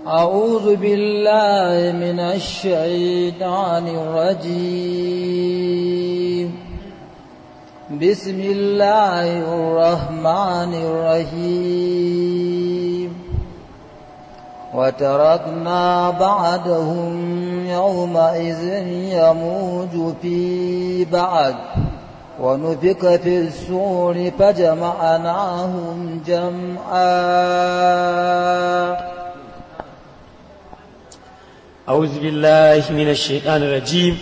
أعوذ بالله من الشيطان الرجيم بسم الله الرحمن الرحيم وتركنا بعدهم يومئذ يموج في بعد ونفك في السور فجمعناهم جمعا أعوذ بالله من الشيطان الرجيم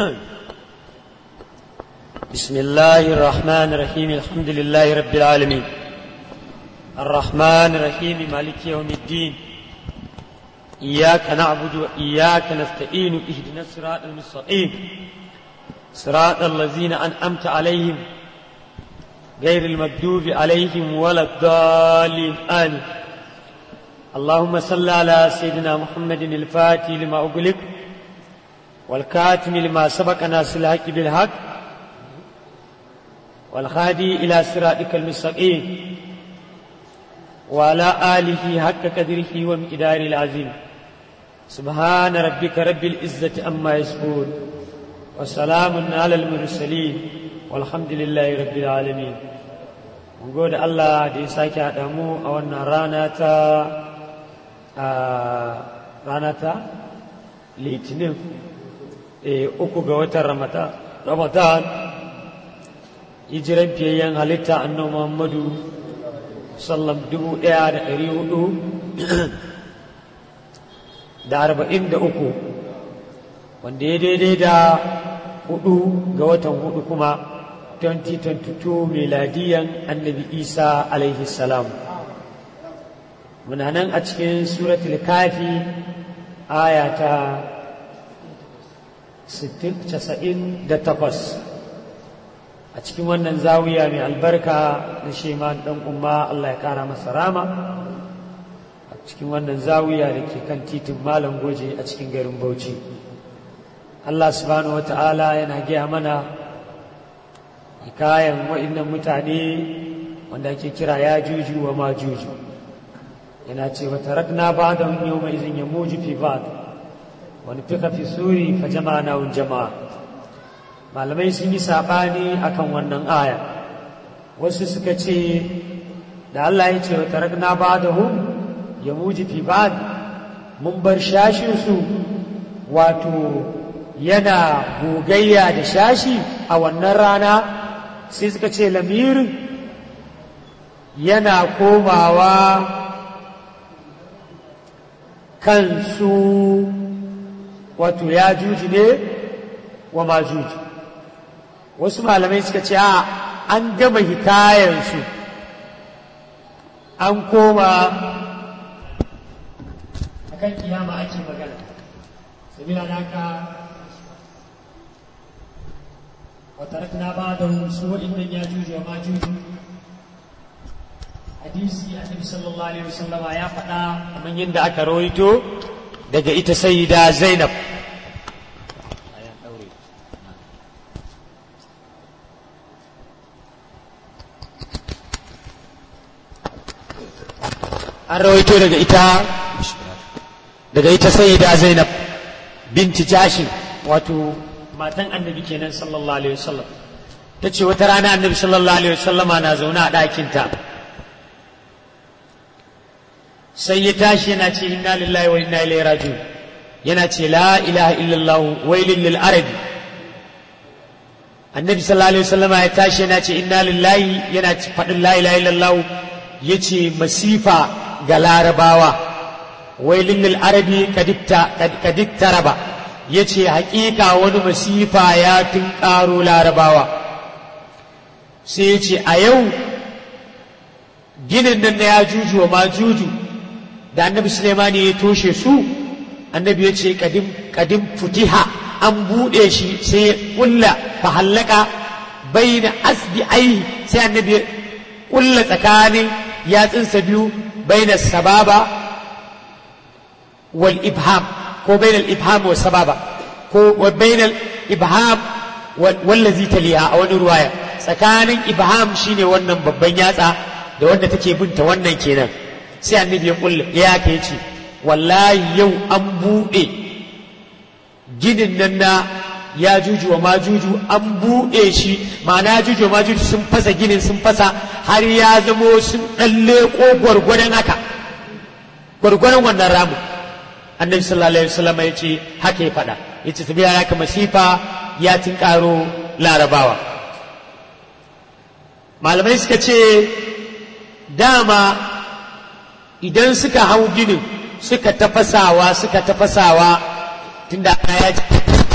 بسم الله الرحمن الرحيم الحمد لله رب العالمين الرحمن الرحيم مالك يوم الدين إياك نعبد وإياك نستعين اهدنا الصراط المستقيم صراط الذين أنعمت عليهم غير المكذوب عليهم ولا الضالين آمين اللهم صل على سيدنا محمد الفاتح لما أغلق والكاتم لما سبق ناس الحق بالحق والخادي إلى صراطك المستقيم وعلى آله حق قدره ومقدار العظيم سبحان ربك رب العزة أما يصفون وسلام على المرسلين والحمد لله رب العالمين gode Allah da ya sake haɗa mu a wannan rana ta rana ta litinin uku ga watan ramadan hijiran fiyayyen halitta annabi muhammadu sallam dubu ɗaya da ɗari hudu da arba'in da uku wanda ya daidai da hudu ga watan hudu kuma 2022 miladiyan annabi isa alaihi salam muna nan a cikin suratul kafi aya ta 98 a cikin wannan zawiya mai albarka na sheman dan umma Allah ya kara masa rama a cikin wannan zawiya da ke kan titin malam goje a cikin garin bauchi Allah subhanahu wata'ala yana gaya mana hikayen wa'innan mutane wanda ake kira ya juju wa ma juju yana ce wa tarakna ba'da yau mai izin ya muju fi ba'd wani fika fi suri fa jama'a na jama'a malamai sun yi saɓani akan wannan aya wasu suka ce da Allah ya ce wa tarakna ba'dahum ya muji fi ba'd mun bar shashin su wato yana gogayya da shashi a wannan rana sai suka ce lamirin yana komawa kansu wato ya juji ne wa ma juji wasu malamai suka ce a an gama hikayensu an koma akan kiyama ake magana sabila da haka watarakna ba da su waɗannan ya juji wa ma juji hadisi annabi sallallahu alaihi wasallama ya faɗa kamar yadda aka rawaito daga ita sayyida zainab an rawaito daga ita daga ita sayyida zainab binti jashin wato matan annabi kenan sallallahu alaihi wasallam ta ce wata rana annabi sallallahu alaihi wasallama na zaune a ɗakinta sai ya tashi yana ce inna lillahi wa inna ilaihi raji'un yana ce la ilaha illallah wailin lil arabi annabi sallallahu alaihi wasallama ya tashi yana ce inna lillahi yana faɗin la ilaha illallah yace masifa ga larabawa wailin lil arabi kadikta raba ya ce haƙiƙa wani masifa ya ƙaro larabawa sai ya ce a yau ginin nan na ya juju wa ma juju da annabi sulemani ya toshe su annabi ya ce kadim futiha an buɗe shi sai ya ƙulla fahallaka bai na asbi ai sai annabi ya ƙulla tsakanin yatsunsa biyu bai na sababa wal ibham ko bai na ibham wa sababa ko bai na ibham wallazi taliha a wani ruwaya tsakanin ibham shine wannan babban yatsa da wanda take binta wannan kenan sai annabi ya kulle ya ka yace wallahi yau an buɗe ginin nan na ya juju wa majuju an buɗe shi ma'ana ya juju wa majuju sun fasa ginin sun fasa har ya zamo sun ɗalle ko gwargwadon haka gwargwadon wannan ramu annabi sallallahu alaihi wasallam ya ce haka ya faɗa ya ce tabiya haka masifa ya tinkaro larabawa malamai suka ce dama idan suka hau ginin suka tafasawa suka tafasawa tunda ana ya ce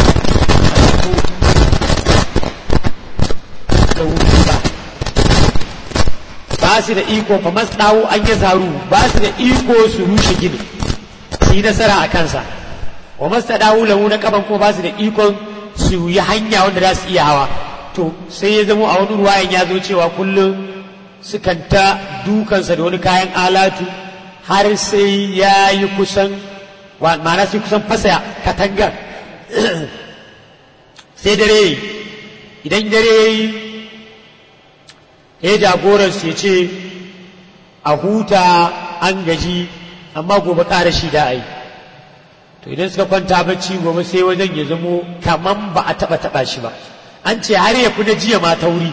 ba su da iko fa masdawu an yi zaru ba su da iko su rushe ginin su yi nasara a kansa wa mastadawu lahu na kaban ko ba su da ikon su yi hanya wanda za su iya hawa to sai ya zamo a wani ruwayan ya zo cewa kullum sukan ta dukansa da wani kayan alatu har sai ya yi kusan ma'ana sai kusan fasa katangar sai dare idan dare ya yi ya jagoran su ya ce a huta an gaji amma gobe ƙara shi da ai to idan suka kwanta bacci gobe sai wajen ya zamo kaman ba a taɓa taɓa shi ba an ce har ya fi na jiya ma tauri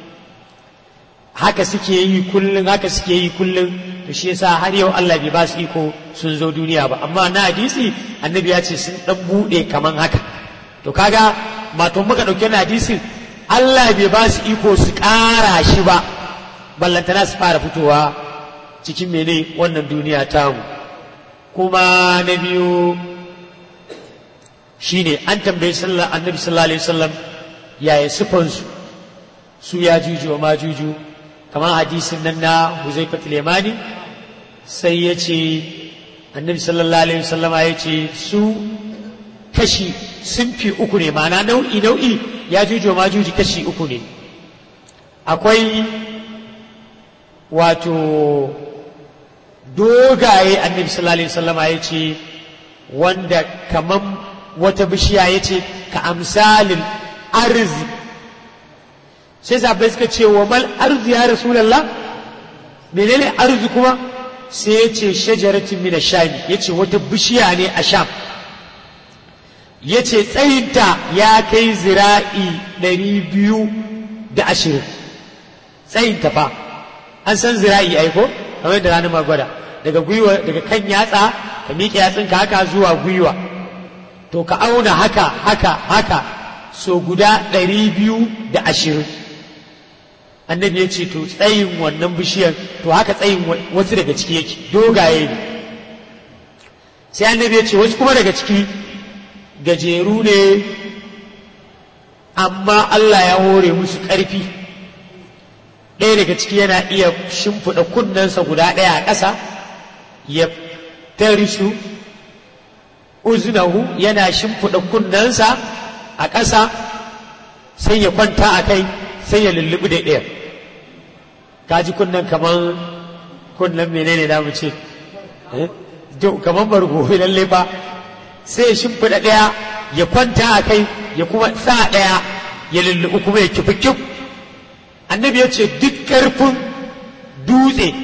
haka suke yi kullum haka suke yi kullum to shi yasa har yau Allah bai ba su iko sun zo duniya ba amma na hadisi annabi ya ce sun dan bude kaman haka to kaga mato muka dauke na hadisin Allah bai ba su iko su ƙara shi ba ballantana su fara fitowa cikin mene wannan duniya tamu kuma na biyu shine an tambayi sallallahu annabi sallallahu alaihi wasallam yaya sifansu su ya juju wa ma juju kamar hadisin nan na Huzaifat Lemani sai ya ce annabi sallallahu alaihi wasallama ya ce su kashi sun fi uku ne ma'ana nau'i nau'i ya juju ma juji kashi uku ne akwai wato dogaye annabi sallallahu alaihi wasallama ya ce wanda kaman wata bishiya ya ce ka amsalin arzi sai sabai suka ce wa mal arzi ya rasulallah menene arzi kuma sai ya ce shajaratin mina shami ya ce wata bishiya ne a sham ya ce tsayinta ya kai zira'i ɗari biyu da ashirin tsayinta fa an san zira'i aiko kamar da ranar magwada daga gwiwa daga kan yatsa ka miƙe yatsinka haka zuwa gwiwa to ka auna haka haka haka so guda ɗari biyu da ashirin annabi ya ce to tsayin wannan bishiyar to haka tsayin wasu daga ciki yake dogaye ne sai annabi ya ce wasu kuma daga ciki gajeru ne amma Allah ya hore musu ƙarfi ɗaya daga ciki yana iya shimfiɗa kunnensa guda ɗaya a ƙasa ya tarishu uzunahu yana shimfiɗa kunnensa a ƙasa sai ya kwanta a kai sai ya lullubi da ɗaya ka ji kunnen kamar kunnen menene da mu ce kamar bargo lalle ba sai ya shimfiɗa ɗaya ya kwanta a kai ya kuma sa ɗaya ya lullubi kuma ya kifi kif annabi ya ce duk ƙarfin dutse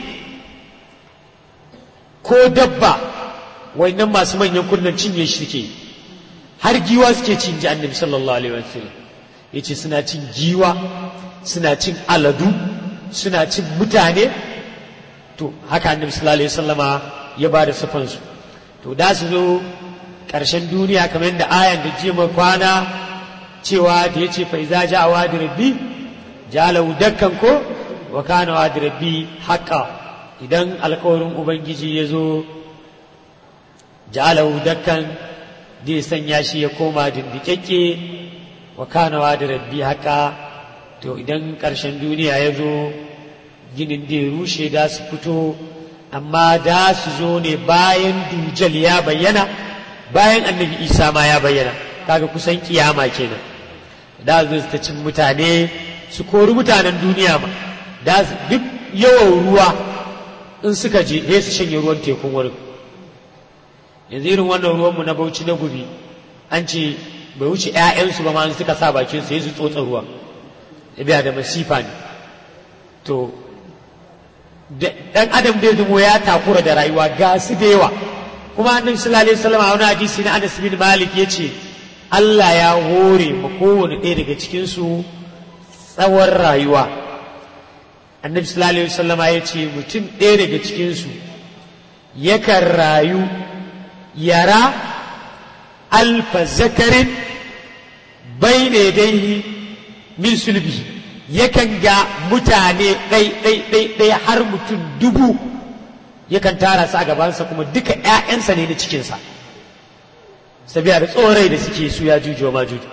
ko dabba nan masu manyan kunnen cinye shi suke har giwa suke cin ji annabi sallallahu alaihi wasallam ya ce suna cin giwa suna cin aladu suna cin mutane to haka annabi sallallahu alaihi wasallama ya ba da sufansu to da su zo ƙarshen duniya kamar yadda ayan da jiya kwana cewa da ya ce fa iza ja wa rabbi jalahu dakkan ko wa kana wa rabbi haqqa idan alƙawarin ubangiji ya zo jalahu dakkan zai sanya shi ya koma dindikekke wa kana wa rabbi haqqa to idan ƙarshen duniya ya zo ginin da ya rushe da su fito amma da su zo ne bayan dujal ya bayyana bayan annabi isa ma ya bayyana kaga kusan kiyama kenan da su ta cin mutane su kori mutanen duniya ma da duk yawan ruwa in suka je sai su shanye ruwan tekun wurin yanzu irin wannan ruwanmu na bauchi na gubi an ce bai wuce 'ya'yansu ba ma suka sa bakin su sai su tsotsa ruwa biya da masifa ne to dan adam dai zumo ya takura da rayuwa ga su da yawa kuma annabi sallallahu alaihi wasallam a wani hadisi na Anas bin Malik yace Allah ya hore ma kowane ɗaya daga cikin su tsawon rayuwa annabi sallallahu alaihi wasallama yace mutum ɗaya daga cikin su yakan rayu yara alfa zakarin bai ne dai min sulbi yakan ga mutane ɗai ɗai ɗai ɗai har mutum dubu yakan tara su a gabansa kuma duka ‘ya'yansa ne na cikinsa sabiya da tsorai da suke su ya juju ma juju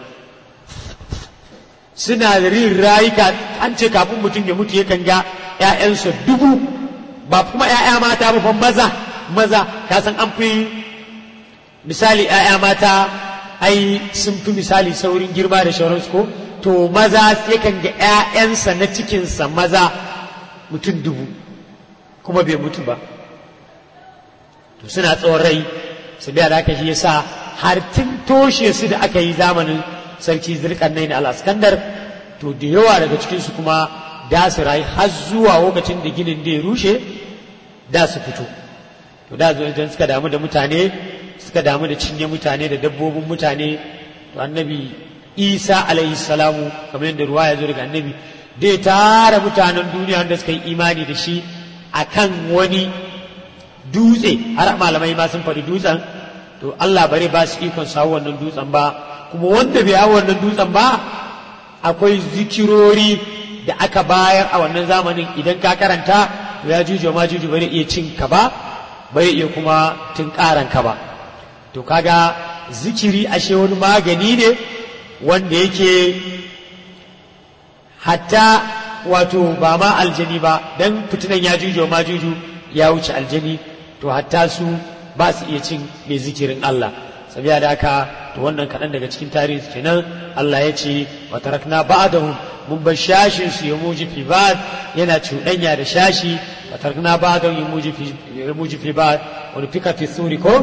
suna da rin rayuka an ce kafin mutum ya mutu yakan ga ‘ya'yansa dubu ba kuma ‘ya'ya mata ba maza maza ka san an fi misali ‘ya'ya mata ai sun fi misali saurin girma da shauransu ko to maza yakan ga ‘ya'yansa na cikinsa maza mutum dubu kuma bai mutu ba to suna tsawon rai su biya da aka shi yasa har tun toshe su da aka yi zamanin sarki zulkarnain al-askandar to da yawa daga cikinsu kuma da su rayu har zuwa lokacin da ginin da ya rushe da su fito to da zuwa idan suka damu da mutane suka damu da cinye mutane da dabbobin mutane to annabi isa alaihi salamu kamar yadda ruwa ya zo daga annabi da ya tara mutanen duniya wanda suka yi imani da shi akan wani dutse har malamai ma sun faɗi dutsen to Allah bare ba su ikon sa wannan dutsen ba kuma wanda bai hawa wannan dutsen ba akwai zikirori da aka bayar a wannan zamanin idan ka karanta to ya juju ma juju bare iya cin ka ba bare iya kuma tun karan ka ba to kaga zikiri ashe wani magani ne wanda yake hatta wato ba ma aljani ba dan fitinan ya juju ma juju ya wuce aljani to hatta su ba su iya cin mai zikirin Allah sabiya da haka to wannan kaɗan daga cikin tarihi kenan Allah ya ce wa tarakna ba'dahum mun bar shashin su ya muji fi ba'd yana cuɗanya da shashi wa tarakna ba'dahum ya muji fi ya muji fi ba'd wani fika fi suri ko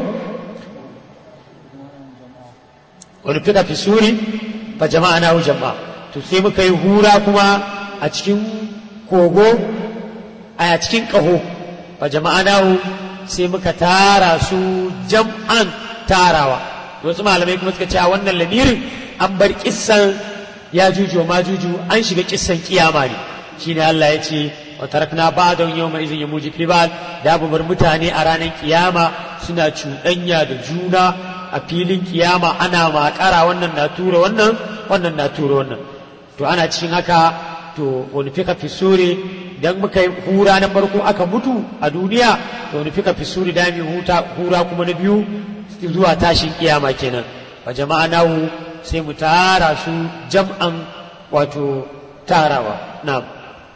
wani fika fi suri fa jama'a na jama'a to sai muka yi hura kuma a cikin kogo a cikin ƙaho fa jama'a na sai muka tara su jam'an tarawa wasu malamai kuma suka ce a wannan lamirin an bar kissan ya juju ma juju an shiga kissan kiyama ne shine Allah ya ce wa tarakna ba'da yawma idhin yamuji fi ba'd da bar mutane a ranar kiyama suna cuɗanya da juna a filin kiyama ana makara wannan na tura wannan wannan na tura wannan to ana cikin haka to wani fika fi sure dan muka yi hura na farko aka mutu a duniya to wani fika fi suri da huta hura kuma na biyu zuwa tashin kiyama kenan wa jama'a nahu sai mu tara su jam'an wato tarawa na'am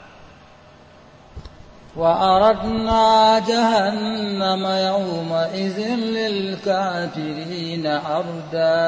وأردنا جهنم يومئذ للكافرين عردا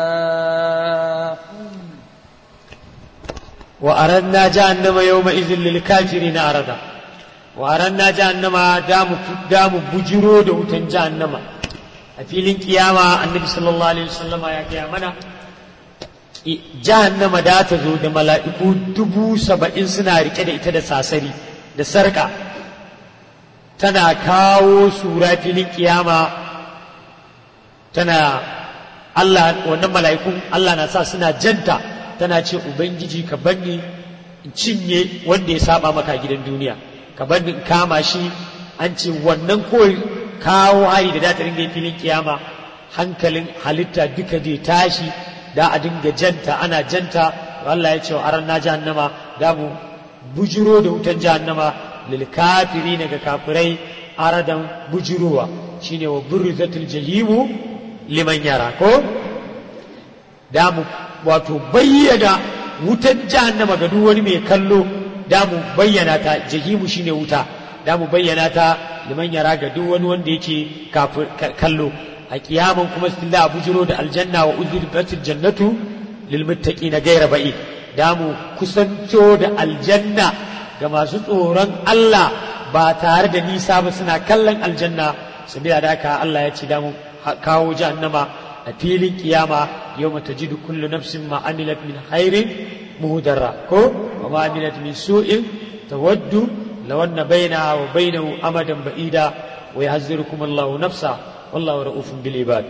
وأردنا جهنم يومئذ للكافرين عرضا وأردنا جهنم دام دام بجرو دوتن جهنم أفيلين قيامة النبي صلى الله عليه وسلم يا قيامنا jahannama da ta zo da mala'iku dubu saba'in suna rike da ita da sasari da sarka tana kawo sura filin kiyama tana Allah wannan mala'ikun Allah na sa suna janta tana ce ubangiji ka banni in cinye wanda ya saba maka gidan duniya ka banni in kama shi an ce wannan kawai kawo hari da ta ringa filin kiyama hankalin halitta duka zai tashi da a dinga janta ana janta Allah ya ce wa aran na jahannama da mu bujiro da wutan jahannama lil kafiri ga kafirai aradan bujirowa shine wa burrizatul jahimu liman yara ko da mu wato bayyana wutan jahannama ga duk wani mai kallo da mu bayyana ta jahimu shine wuta da mu bayyana ta liman yara ga duk wani wanda yake kallo a kiyaman kuma stilla bujiro da aljanna wa uzlifatil jannatu lil muttaqina ghayra ba'id da mu kusanto da aljanna ga masu tsoron Allah ba tare da nisa ba suna kallon aljanna sabiya da haka Allah ya ce da mu kawo jahannama a filin kiyama yau mata jidu kullu nafsin ma amilat min khairin muhdarra ko wa ma amilat min su'in tawaddu law anna bainaha wa bainahu amadan ba'ida wa yahzirukum Allahu nafsa wallahu ra'ufun bil ibad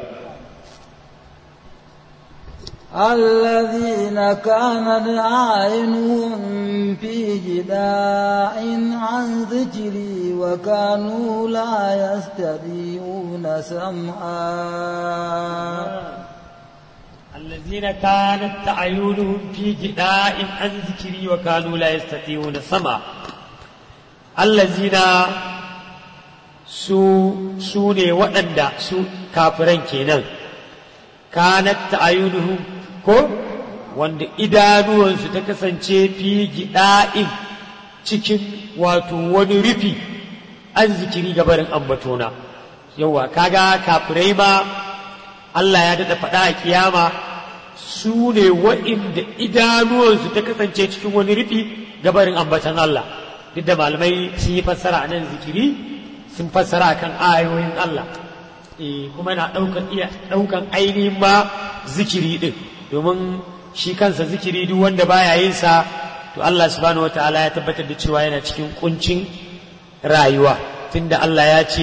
الذين كانت أعينهم في جداع عن ذكري وكانوا لا يستطيعون سمعا الذين كانت أعينهم في جداء عن ذكري وكانوا لا يستطيعون سمع الذين su su ne waɗanda su kafiran kenan kanat ta'ayunuhum ko wanda idanuwansu ta kasance fi gida'in cikin wato wani rufi an zikiri gabarin ambatona yawa kaga kafirai ma Allah ya daɗa faɗa a kiyama su ne wa'inda idanuwansu ta kasance cikin wani rufi gabarin ambatan Allah duk da malamai sun yi fassara a nan zikiri sun fassara kan ayoyin Allah kuma na ɗaukan iya ɗaukan ainihin ma zikiri ɗin domin shi kansa zikiri duk wanda baya yin sa to Allah subhanahu wataala ya tabbatar da cewa yana cikin kuncin rayuwa tunda Allah ya ce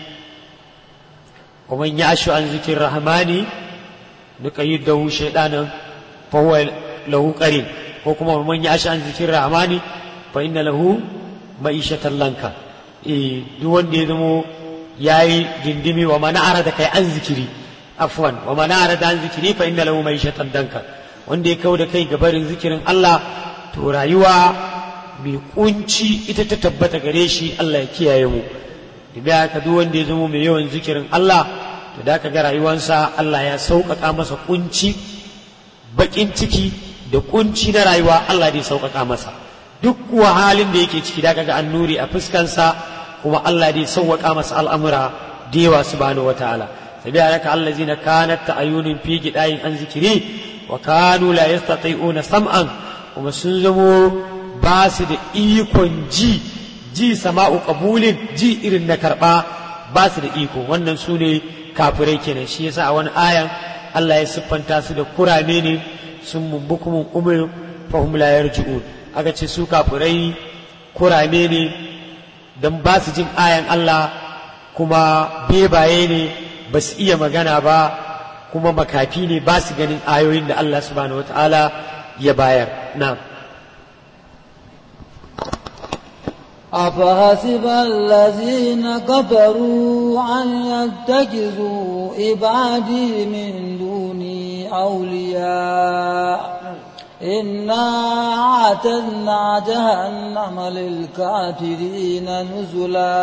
ومن يعش عن ذكر الرحمن نقيد له شيطانا فهو له قرين وكما ومن يعش عن ذكر الرحمن فإن له معيشة لنكا إيه دون دي دمو ياي جندمي ومن أعرض كي عن ذكري عفوا ومن أعرض عن ذكري فإن له معيشة دنكا wanda ya kau da kai gabarin zikirin Allah to rayuwa mai kunci ita ta tabbata gare shi Allah ya kiyaye mu da ka duk wanda ya zama mai yawan zikirin Allah to da ka ga rayuwarsa Allah ya sauƙaƙa masa kunci baƙin ciki da kunci na rayuwa Allah zai sauƙaƙa masa duk kuwa halin da yake ciki da ka ga annuri a fuskansa kuma Allah zai sauƙaƙa masa al'amura da yawa subhanahu wataala sabiya haka allazina kanat ta'ayunin fi gidayin an zikiri wa kanu la yastati'una sam'an kuma sun zamo ba su da ikon ji ji sama'u qabulin ji irin na karba ba su da iko wannan su ne kafirai kenan shi yasa a wani ayan Allah ya siffanta su da kurame ne sun mumbukumun umur fahum la yarji'un aka ce su kafirai kurame ne dan ba su jin ayan Allah kuma bebaye ne ba su iya magana ba kuma makafi ne ba su ganin ayoyin da Allah subhanahu wataala ya bayar na'am أفحسب الذين كفروا أن يتخذوا عبادي من دوني أولياء إنا أعتدنا جهنم للكافرين نزلا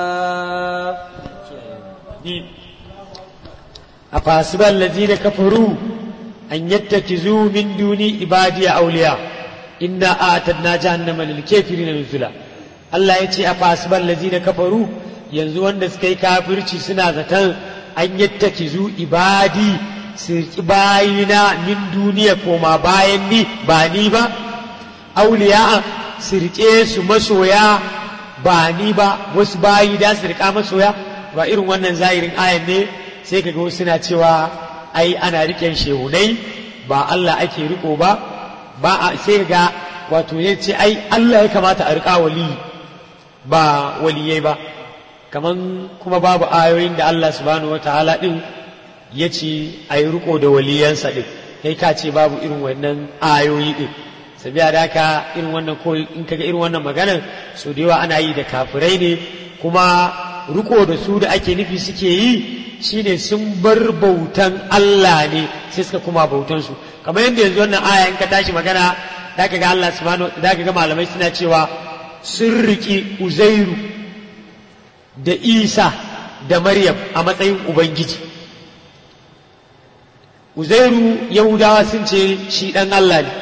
أفحسب الذين كفروا أن يتخذوا من دوني عبادي أولياء إنا أعتدنا جهنم للكافرين نزلا Allah ya ce a fasibar lazina kafaru yanzu wanda suka yi kafirci suna zaton an yattaki zu ibadi su riƙi bayina min duniya koma bayan ni ba ni ba auliya su riƙe su masoya ba ni ba wasu bayi da su riƙa masoya ba irin wannan zahirin ayan ne sai kaga wasu suna cewa ai ana riƙen shehunai ba Allah ake riko ba ba sai ga wato ya ce ai Allah ya kamata a riƙa waliyi ba waliyai ba kaman kuma babu ayoyin da Allah subhanahu wa ta'ala din ya ce a yi riko da waliyansa din kai ka ce babu irin wannan ayoyi din sabiya da haka irin wannan ko in kaga irin wannan maganar so da yawa ana yi da kafirai ne kuma riko da su da ake nufi suke yi shine sun bar bautan Allah ne sai suka kuma bautan su kamar yadda yanzu wannan aya in ka tashi magana da ka ga Allah subhanahu da ka ga malamai suna cewa sun riƙi uzairu da isa da maryam a matsayin ubangiji uzairu yahudawa sun ce shi ɗan allah ne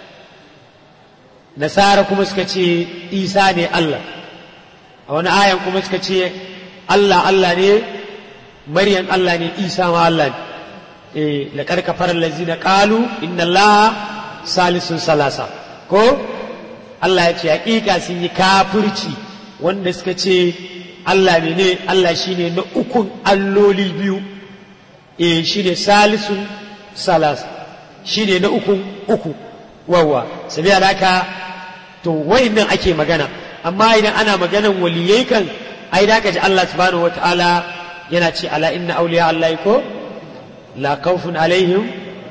nasara kuma suka ce isa ne allah a wani ayan kuma suka ce allah allah ne maryam allah ne isa ma allah ne eh laqad kafara allazina qalu inna allaha salisun salasa ko Allah ya ce hakika sun yi kafirci wanda suka ce Allah ne ne Allah shine na ukun alloli biyu eh shine salisun salas shine na ukun uku wawa sabiya haka to wayannan ake magana amma idan ana maganan waliyai kan ai da ji Allah subhanahu wataala yana ce ala inna awliya Allah ko la khawfun alaihim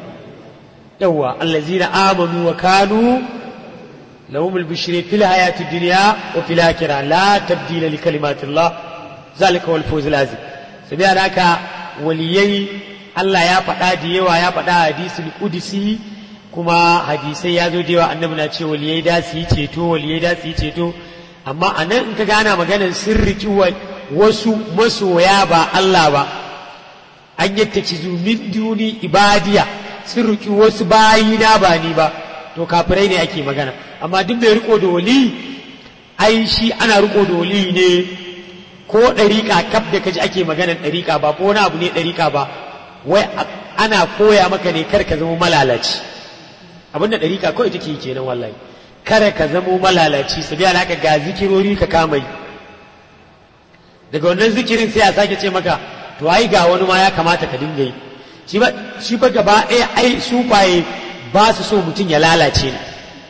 yawa allazina amanu wa kanu lahum al-bushra fil hayati dunya wa fil akhirah la tabdila li kalimatillah zalika wal fawz al-azim sabiya haka waliyai Allah ya faɗa da yawa ya faɗa hadisul qudsi kuma hadisai ya zo da yawa annabi na ce waliyai da su yi ceto waliyai da su yi ceto amma a nan in ka gana maganar sirriki wasu masoya ba Allah ba an yadda ci min duni ibadiya sirriki wasu bayina ba ni ba to kafirai ne ake magana amma duk mai riko da wali ai shi ana riko da wali ne ko ɗariƙa kaf da kaji ake maganar ɗariƙa ba ko wani abu ne ɗariƙa ba wai ana koya maka ne kar ka zama malalaci abin da ɗariƙa kawai take yi kenan wallahi kada ka zamo malalaci su biya haka ga zikirori ka kama yi daga wannan zikirin sai a sake ce maka to ai ga wani ma ya kamata ka dinga yi shi ba shi ba gaba ɗaya ai sufaye ba su so mutum ya lalace ne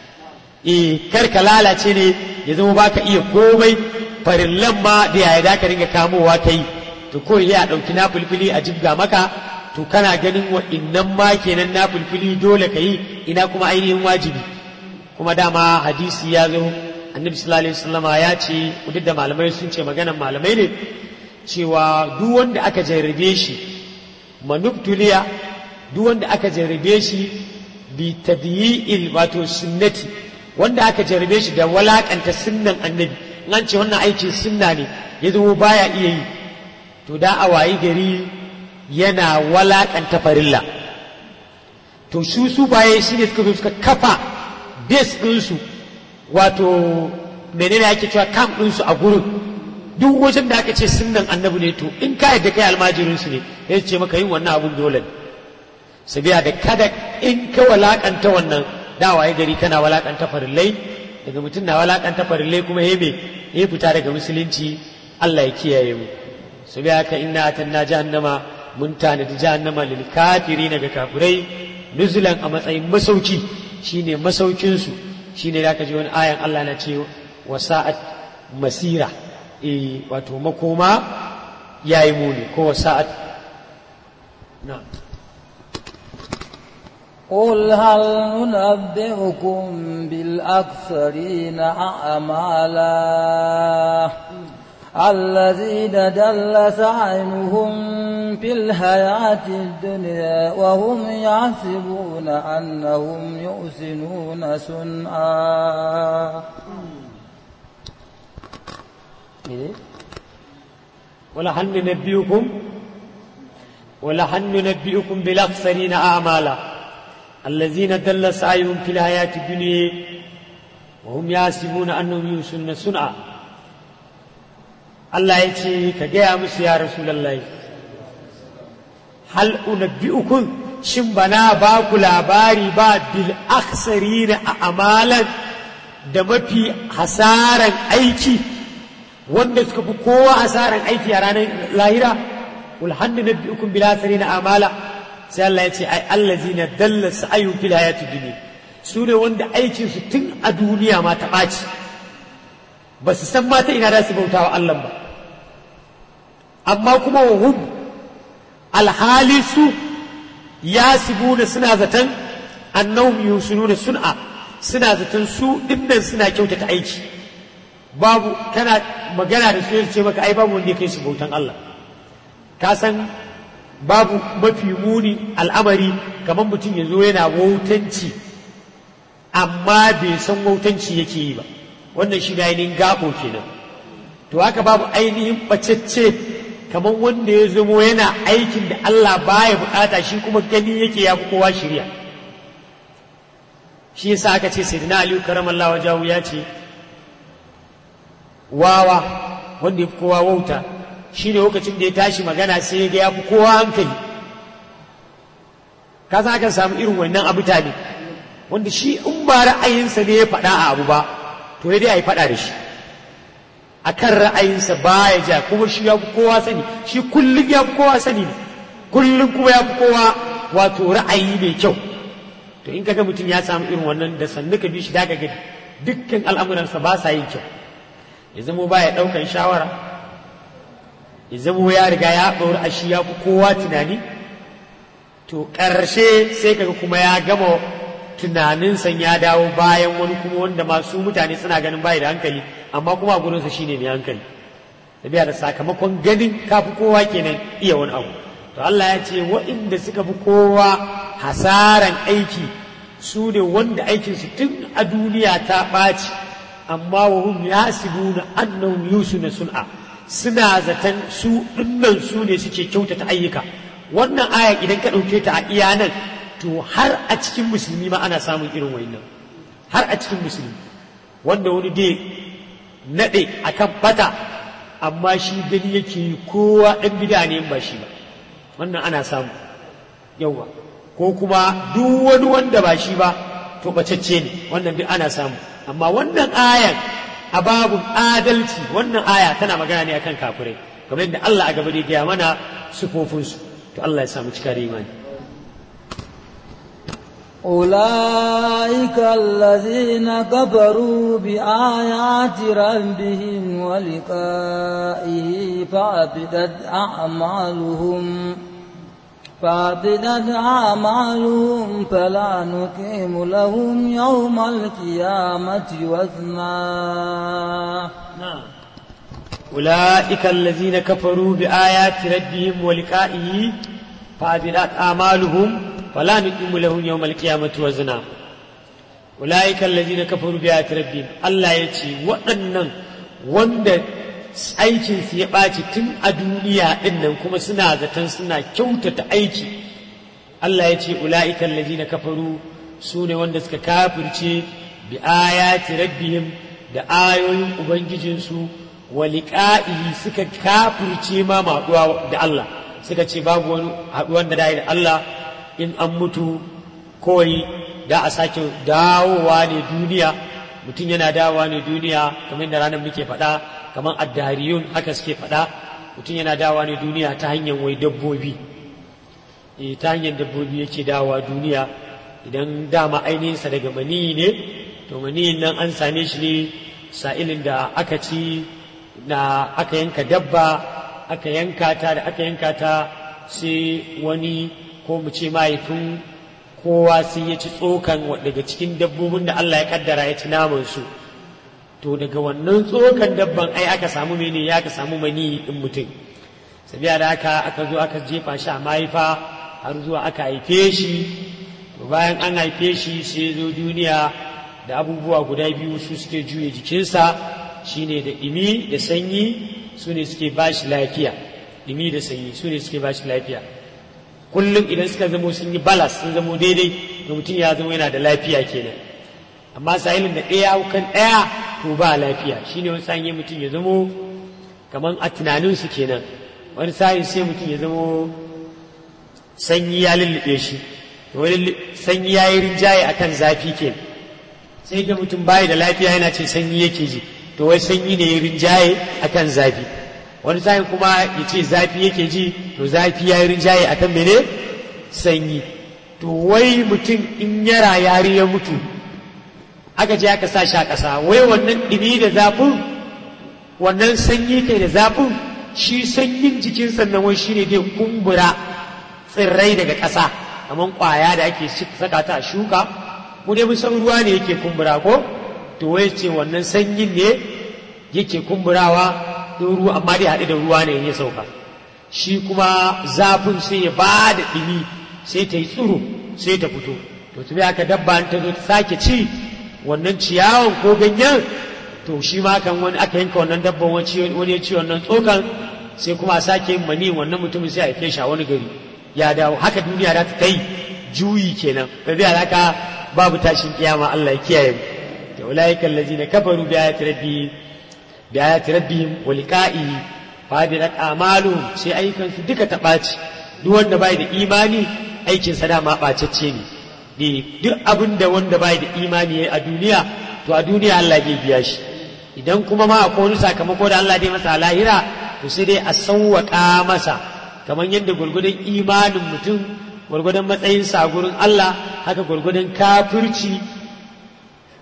eh kar ka lalace ne ya zama baka iya komai farillan ma da yaya da ka dinga kamowa kai to ko ya ɗauki na fulfili a jibga maka to kana ganin waɗannan ma kenan na fulfili dole ka yi ina kuma ainihin wajibi kuma dama hadisi ya zo annabi sallallahu alaihi wasallama ya ce duk da malamai sun ce maganan malamai ne cewa duk wanda aka jarrabe shi manubtuliya duk wanda aka jarrabe shi bi tadyi'il wato sunnati wanda aka jarrabe shi da walakanta sunnan annabi an ce wannan aikin sunna ne ya zo baya iya yi to da a wayi gari yana walakanta farilla to su su baye shi ne suka zo suka kafa base ɗinsu wato menene ake cewa camp ɗinsu a gurin duk wajen da aka ce sunnan annabi ne to in ka yadda kai almajirinsu ne ya ce maka yin wannan abun dole ne sabiya da kada in ka walakanta wannan da waye gari kana walakanta farillai daga mutum na walakanta farillai kuma ya me ya fita daga musulunci Allah ya kiyaye mu sabiya haka inna atanna jahannama mun tanadi jahannama lil kafirin ga kafirai nuzulan a matsayin masauki shine masaukinsu shine da ka ji wani ayan Allah na ce wa sa'at masira eh wato makoma yayi muni ko wa sa'at na قل هل ننبئكم بالأكثرين أعمالا الذين دل سعيهم في الحياة الدنيا وهم يحسبون أنهم يحسنون صنعا ولهل ننبئكم ولهل ننبئكم بالأخسرين أعمالا الذين دل سعيهم في الحياة الدنيا وهم يحسبون أنهم يحسنون صنعا Allah ya ce ka gaya musu ya Rasulallah hal unabbi'ukum shin bana ba ku labari ba bil aksarina a amalan da mafi hasaran aiki wanda suka fi kowa hasaran aiki a ranar lahira kul hannu nabbi'ukum bil aksarina amala sai Allah ya ce ai allazina dalla sa'ayu fil hayatid dunya su ne wanda aikin su tun a duniya ma ta ɓaci ba su san mata ina da su bautawa Allah ba amma kuma wa hum alhali su ya sibuna suna zaton annahum yusununa sun'a suna zaton su dinnan suna kyautata aiki babu kana magana da su ce maka ai babu wanda ya kai su bautan Allah ka san babu mafi muni al'amari kamar mutum ya zo yana wautanci amma bai san wautanci yake yi ba wannan shi da ainihin gabo kenan to haka babu ainihin bacecce kamar wanda ya zamo yana aikin da Allah baya bukata shi kuma gani yake ya fi kowa shirya shi yasa aka ce sayyidina aliyu karamallahu wajahu ya ce wawa wanda ya fi kowa wauta shi ne lokacin da ya tashi magana sai ya ga ya fi kowa hankali ka san akan samu irin wannan abu ne wanda shi in ba ra'ayinsa ne ya faɗa a abu ba to ya dai a yi faɗa da shi a kan ra'ayinsa ba ya ja kuma shi ya fi kowa sani shi kullum ya fi kowa sani ne kullum kuma ya fi kowa wato ra'ayi mai kyau to in kaga mutum ya samu irin wannan da sannu ka bi shi daga gani dukkan al'amuransa ba sa yin kyau ya zama ba ya ɗaukan shawara ya zamo ya riga ya ɗauri a shi ya fi kowa tunani to ƙarshe sai kaga kuma ya gama tunaninsa ya dawo bayan wani kuma wanda masu mutane suna ganin bayi da hankali amma kuma a gurinsa shine mai hankali tabiya da sakamakon ganin kafi kowa kenan iya wani abu to Allah ya ce waɗanda suka fi kowa hasaran aiki su ne wanda aikinsu tun a duniya ta ɓaci amma wa hum yasibuna annahum yusuna sun'a suna zaton su dinnan su ne suke kyautata ayyuka wannan aya idan ka ɗauke ta a iya nan to har a cikin musulmi ma ana samun irin wannan har a cikin musulmi wanda wani dai naɗe akan bata amma shi gani yake yi kowa ɗan bida ne ba shi ba wannan ana samu yauwa ko kuma duk wani wanda ba shi ba to bacacce ne wannan duk ana samu amma wannan ayan a babun adalci wannan aya tana magana ne akan kafirai kamar yadda Allah a gaba da gaya mana sufofinsu to Allah ya samu cika da imani أولئك الذين كفروا بآيات ربهم ولقائه فعبدت أعمالهم فعبدت أعمالهم فلا نقيم لهم يوم القيامة وزنا نعم أولئك الذين كفروا بآيات ربهم ولقائه فعبدت أعمالهم فلا نقيم لهم يوم القيامة وزنا أولئك الذين كفروا بآيات ربهم الله يتي وأنن وند aikin su ya ɓaci tun a duniya ɗin nan kuma suna zaton suna kyautata aiki Allah ya ce ula'ikan lazina kafaru su ne wanda suka kafirce bi ayati rabbihim da ayoyin ubangijinsu wa liqa'ihi suka kafirce ma maɗuwa da Allah suka ce babu wani haɗuwan da da Allah in an mutu kawai da a sake dawowa ne duniya mutum yana dawowa ne duniya kamar da ranar muke faɗa kamar addariyun haka suke faɗa mutum yana dawowa ne duniya ta hanyar wai dabbobi e, ta hanyar dabbobi yake dawowa duniya idan dama ainihinsa daga maniyi ne to maniyin nan an same shi ne sa'ilin da aka ci na aka yanka dabba aka yanka ta da aka yanka ta sai wani ko mu ce mahaifin kowa sai ya ci tsokan daga cikin dabbobin da Allah ya kaddara ya ci naman su to daga wannan tsokan dabban ai aka samu mene ya aka samu mani din mutum sabiya da haka aka zo aka jefa shi a mahaifa har zuwa aka haife shi to bayan an haife shi sai zo duniya da abubuwa guda biyu su suke juye jikinsa shine da ɗimi da sanyi su ne suke ba shi lafiya ɗimi da sanyi su ne suke ba shi lafiya kullum idan suka zamo sun yi balas sun zamo daidai da mutum ya zama yana da lafiya kenan amma sahilin da ɗaya kan ɗaya to ba lafiya shine wani sa'in mutum ya zamo kamar a tunaninsu kenan wani sa'in sai mutum ya zamo sanyi ya lullube shi wani sanyi ya yi rinjaye akan zafi kenan sai ga mutum bayi da lafiya yana ce sanyi yake ji to wai sanyi ne ya rinjaye akan zafi wani sa'in kuma ya ce zafi yake ji to zafi ya yi rinjaye akan mene sanyi to wai mutum in yara yari ya mutu aka je aka sa shi a ƙasa wai wannan ɗumi da zafin wannan sanyi kai da zafin shi sanyin jikin sannan wai shine dai kumbura tsirrai daga ƙasa kamar ƙwaya da ake saka ta a shuka mu dai mun san ruwa ne yake kumbura ko to wai ce wannan sanyin ne yake kumburawa don ruwa amma dai haɗe da ruwa ne ya sauka shi kuma zafin sai ya ba da ɗumi sai ta yi tsiro sai ta fito to tumi aka dabba ta zo ta sake ci wannan ciyawan ko ganyen to shi ma kan wani aka yanka wannan dabban wani ya ci wannan tsokan sai kuma a sake yin mani wannan mutumin sai a haife shi a wani gari ya dawo haka duniya za ta kai juyi kenan da zai haka babu tashin kiyama Allah ya kiyaye mu da ulaika allazina kafaru bi ayati rabbi bi ayati rabbihim wa liqa'ihi fa bi a'malu sai ayyukan su duka ta ɓaci duk wanda bai da imani aikin sa dama ɓacacce ne ne duk abin da wanda bai da imani a duniya to a duniya Allah zai biya shi idan kuma ma akwai wani sakamako da Allah zai masa a lahira to sai dai a sauwaƙa masa kamar yadda gwargwadon imanin mutum gwargwadon matsayinsa a gurin Allah haka gwargwadon kafirci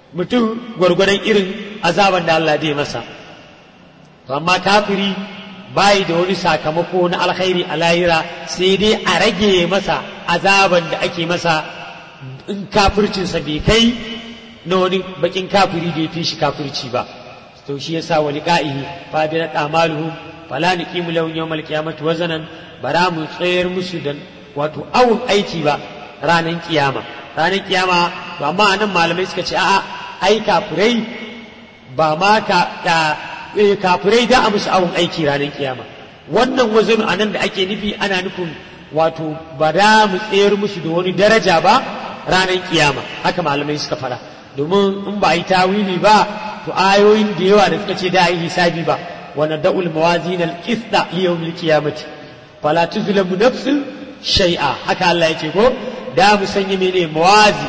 mutum gwargwadon irin azaban da Allah zai masa to amma kafiri bayi da wani sakamako na alkhairi a lahira sai dai a rage masa azaban da ake masa in kafircinsa bai kai na wani bakin kafiri da ya fi shi kafirci ba to shi yasa wa liqa'ihi fa bi amaluhum fala nuqimu lahum yawmal qiyamati wazanan bara mu tsayar musu da wato awun aiki ba ranar kiyama ranar kiyama to amma anan malamai suka ce a'a ai kafirai ba ma ka da kafirai da a musu awun aiki ranar kiyama wannan wazanu anan da ake nufi ana nufin wato ba da mu tsayar musu da wani daraja ba ranar kiyama haka malamai suka fara domin in ba a yi tawili ba to ayoyin da yawa da suka ce da yi hisabi ba wa nada'ul mawazin al-qista li yawm al-qiyamati fala tuzlamu nafsun shay'a haka Allah yake ko da mu sanya mene mawazi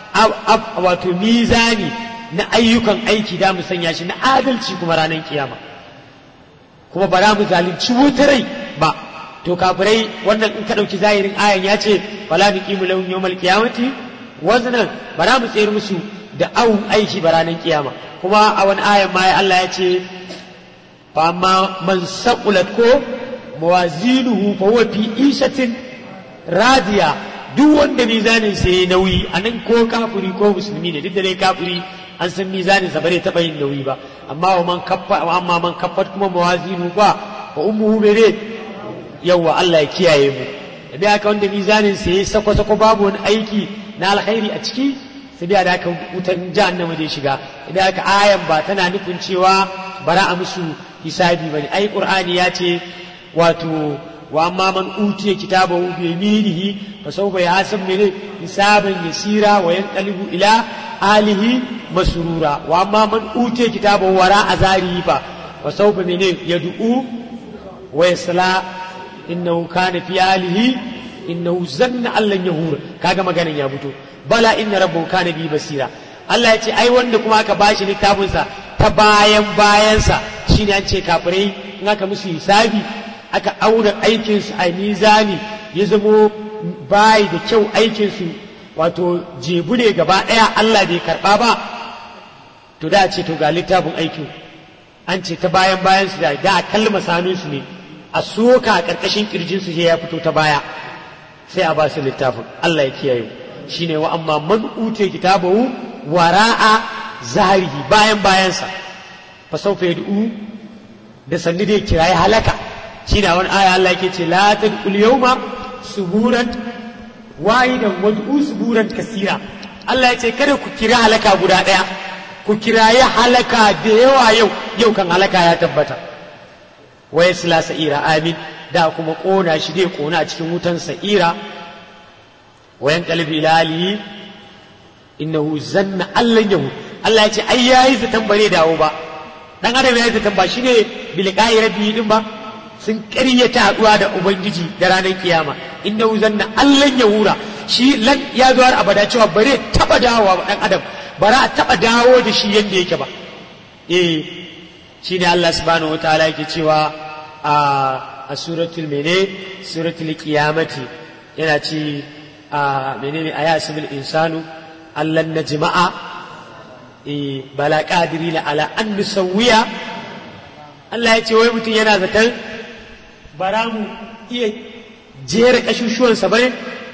wato mizani na ayyukan aiki da mu sanya shi na adalci kuma ranar kiyama kuma ba za mu zalunci wutarai ba to kafirai wannan in ka ɗauki zahirin ayan ya ce fala nuqimu lahum yawmal qiyamati waznan ba za mu tsayar musu da awun aiki ba ranar kiyama kuma a wani ayan ma Allah ya ce fa amma man saqulat ko mawazinuhu fa huwa fi ishatin radiya duk wanda mizanin sa yayi nauyi anan ko kafiri ko musulmi ne duk da dai kafiri an san mizanin sa bare taba yin nauyi ba amma wa man kaffa amma man kaffat kuma mawazinu ba fa ummuhu bere yawa Allah ya kiyaye mu da haka wanda mizanin sa yayi sako sako babu wani aiki na alkhairi a ciki sai da haka wutan jahannama zai shiga idan haka ayan ba tana nufin cewa bara a musu hisabi bane ai qur'ani ya ce wato wa amma man utiya kitabahu bi yaminihi fa sawfa yahsab min hisaban yasira wa yanqalibu ila alihi masrura wa amma man utiya kitabahu wara azari fa fa sawfa min yad'u wa yasla innahu kana fi alihi innahu zanna allan yahur kaga maganan ya fito bala inna rabbahu kana bi basira Allah ya ce ai wanda kuma aka bashi littafinsa ta bayan bayansa shine an ce kafirai in aka musu hisabi aka auna aikinsu a mizani ya zamo bayi da kyau aikinsu wato jebu ne gaba ɗaya Allah bai karɓa ba to da ce to ga littafin aikin an ce ta bayan bayansu da da a kalma sanunsu ne a soka a ƙarƙashin ƙirjinsu sai ya fito ta baya sai a ba su littafin Allah ya kiyaye shine wa amma man ute kitabahu wara'a zahirihi bayan bayansa fa sawfa yad'u da sanni dai kirayi halaka shine wani aya Allah yake ce la tad'ul yawma suburan wahidan wad'u suburan kasira Allah ya ce kada ku kira halaka guda daya ku kirayi halaka da yawa yau yau kan halaka ya tabbata wa yasla sa'ira amin da kuma kona shi dai kona a cikin wutan sa'ira wa yanqalibu ila alihi innahu zanna allan yahu Allah ya ce ai yayi zaton bare dawo ba dan adam yayi zaton ba shine bilqai rabbi din ba sun ƙaryata haɗuwa da ubangiji da ranar kiyama innahu zanna allan yahura shi lan ya zo har abada cewa bare taba dawowa ba dan adam bara a taba dawo da shi yanda yake ba eh shine Allah subhanahu wataala yake cewa a a suratul mene suratul qiyamati yana ce a menene ayasimul insanu allan najma'a eh bala qadirina ala an nusawwiya Allah ya ce wai mutum yana zaton bara mu iya jera kashushuwansa bane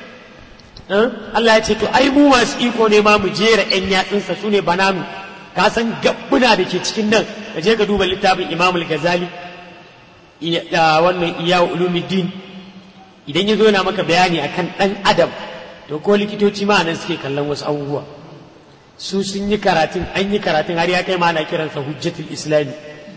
Allah ya ce to ai mu masu iko ne ma mu jera ƴan yatsunsa su ne bananu ka san gabbuna da ke cikin nan ka je ka duba littafin Imam al-Ghazali wannan iya ulumuddin idan ya zo yana maka bayani akan ɗan adam to ko likitoci ma nan suke kallon wasu abubuwa su sun yi karatun an yi karatun har ya kai ma ana kiransa hujjatul islami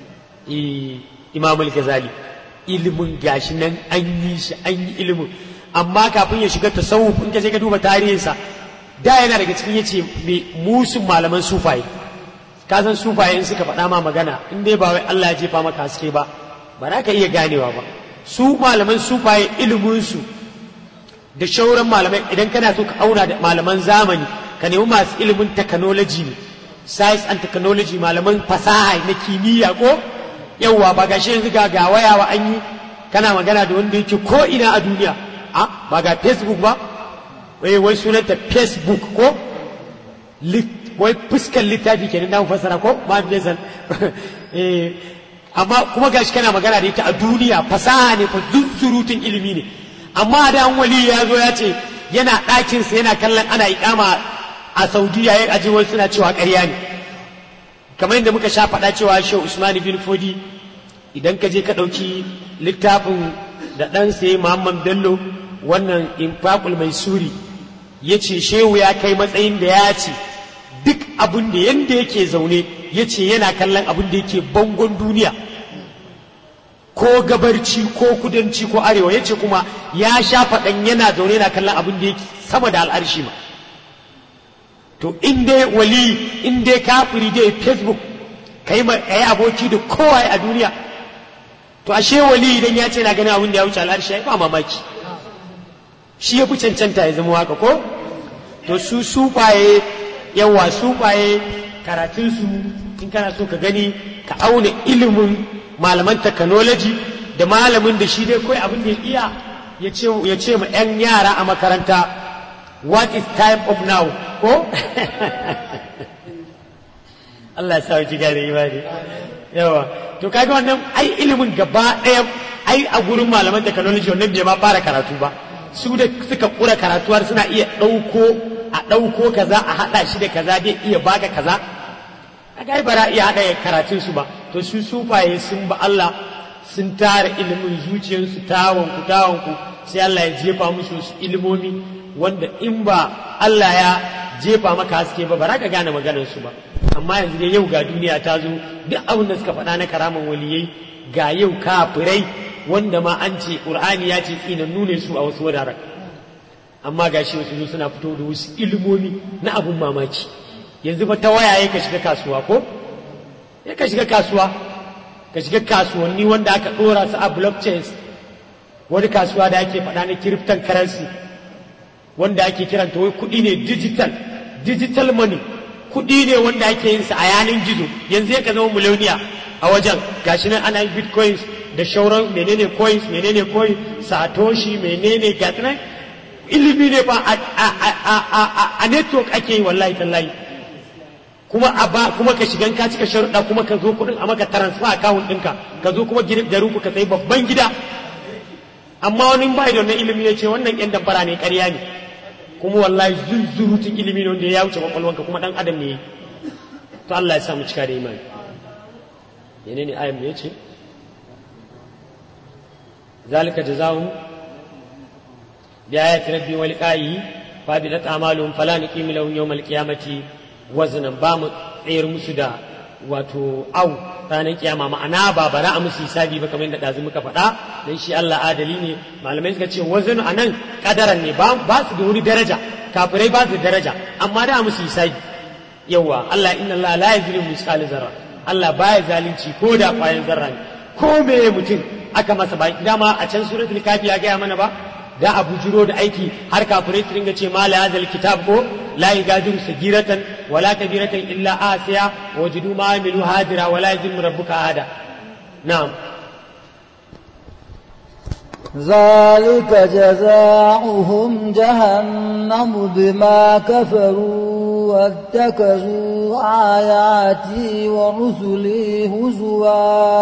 imam al-ghazali ilimin gashi nan an yi shi an yi ilimin amma kafin ya shiga tasawuf in ka je ka duba tarihinsa da yana daga cikin yace me musun malaman sufaye ka san sufaye in suka faɗa ma magana in dai ba wai Allah ya jefa maka haske ba ba za ka iya ganewa ba su malaman sufaye iliminsu da shauran malamai idan kana so ka auna da malaman zamani ka nemi masu ilimin technology ne science and technology malaman fasaha na kimiyya ko yawwa ba ga shi yanzu ga ga wayawa an yi kana magana da wanda yake ko ina a duniya a ba ga facebook ba wai wai sunanta facebook ko wai fuskar littafi kenan na fasara ko ma fi amma kuma gashi kana magana da ita a duniya fasaha ne fa surutun ilimi ne amma da an wali ya zo ya ce yana ɗakinsa yana kallon ana ikama a saudiya ya aji wasu suna cewa ƙarya ne kamar yadda muka sha faɗa cewa shehu usman bin fodi idan ka je ka ɗauki littafin da ɗan sai muhammad bello wannan infaqul mai suri ya ce shehu ya kai matsayin da ya ce duk abin da yadda yake zaune ya ce yana kallon abin da yake bangon duniya ko gabarci ko kudanci ko arewa ya ce kuma ya sha faɗan yana zaune yana kallon abin da yake sama da al'arshi ma to in dai wali in dai kafiri dai facebook ka yi aboki da kowa a duniya to ashe wali idan ya ce na ganin abin da ya wuce al'arshi ya ba mamaki shi ya fi cancanta ya zama haka ko to su sufaye yawa sufaye karatunsu in kana so ka gani ka auna ilimin malaman technology da malamin da shi dai kawai abin da ya iya ya ce ma 'yan yara a makaranta what is time of now ko Allah ya sa ji gane imani yawa to kaga wannan ai ilimin gaba ɗaya ai a gurin malaman technology wannan bai ma fara karatu ba su da suka kura karatuwar suna iya ɗauko a ɗauko kaza a haɗa shi da kaza dai iya baka kaza kaga ai bara iya haɗa karatun su ba to su sufaye sun ba Allah sun tara ilimin zuciyarsu tawonku tawonku sai Allah ya jefa musu wasu ilimomi wanda in ba Allah ya jefa maka haske ba bara ka gane maganar su ba amma yanzu dai yau ga duniya ta zo duk abin da suka faɗa na karaman waliyai ga yau kafirai wanda ma an ce Qur'ani ya ce tsinannu ne su a wasu wuraren amma ga shi wasu suna fito da wasu ilimomi na abun mamaki yanzu ba ta waya ka shiga kasuwa ko ya ka shiga kasuwa ka shiga kasuwanni wanda aka ɗora su a blockchains wani kasuwa da ake faɗa na kiriftan currency wanda ake kiranta wai kuɗi ne digital digital money kuɗi ne wanda ake yin sa a yanin gizo yanzu ya ka zama miliyoniya a wajen gashi nan ana yin bitcoins da shauran menene coins menene coin satoshi menene gatinan ilimi ne fa a network ake yi wallahi tallahi kuma a ba kuma ka shigan ka cika sharuɗa kuma ka zo kuɗin a maka transfer account ɗinka ka zo kuma garin ku ka sayi babban gida amma wani ba da wannan ilimi ya ce wannan yan dabbara ne ƙarya ne kuma wallahi zunzurutun ilimi ne wanda ya wuce kwakwalwanka kuma ɗan adam ne to Allah ya samu cika da imani menene ayan me yace zalika jazaa'um bi ayati rabbi wa liqa'ihi fa bidat a'maluhum fala nuqimu lahum yawmal qiyamati wazanan ba mu tsayar musu da wato au ranar kiyama ma'ana ba bara a musu hisabi ba kamar yadda ɗazu muka faɗa dan shi Allah adali ne malamai suka ce wazan a nan kadaran ne ba su da wani daraja kafirai ba su da daraja amma da a musu hisabi yawa Allah inna Allah la yazlimu misqala zarra Allah baya zalunci ko da kwayan zarra ne ko me mutum aka masa ba dama a can suratul kafi ya gaya mana ba da a bujiro da aiki har kafirai su ringa ce ma la yazal kitab ko لا يغادر صغيرة ولا كبيرة إلا آسيا وجدوا ما عملوا هادرا ولا يظلم ربك أحدا نعم ذلك جزاؤهم جهنم بما كفروا واتخذوا آياتي ورسلي هزوا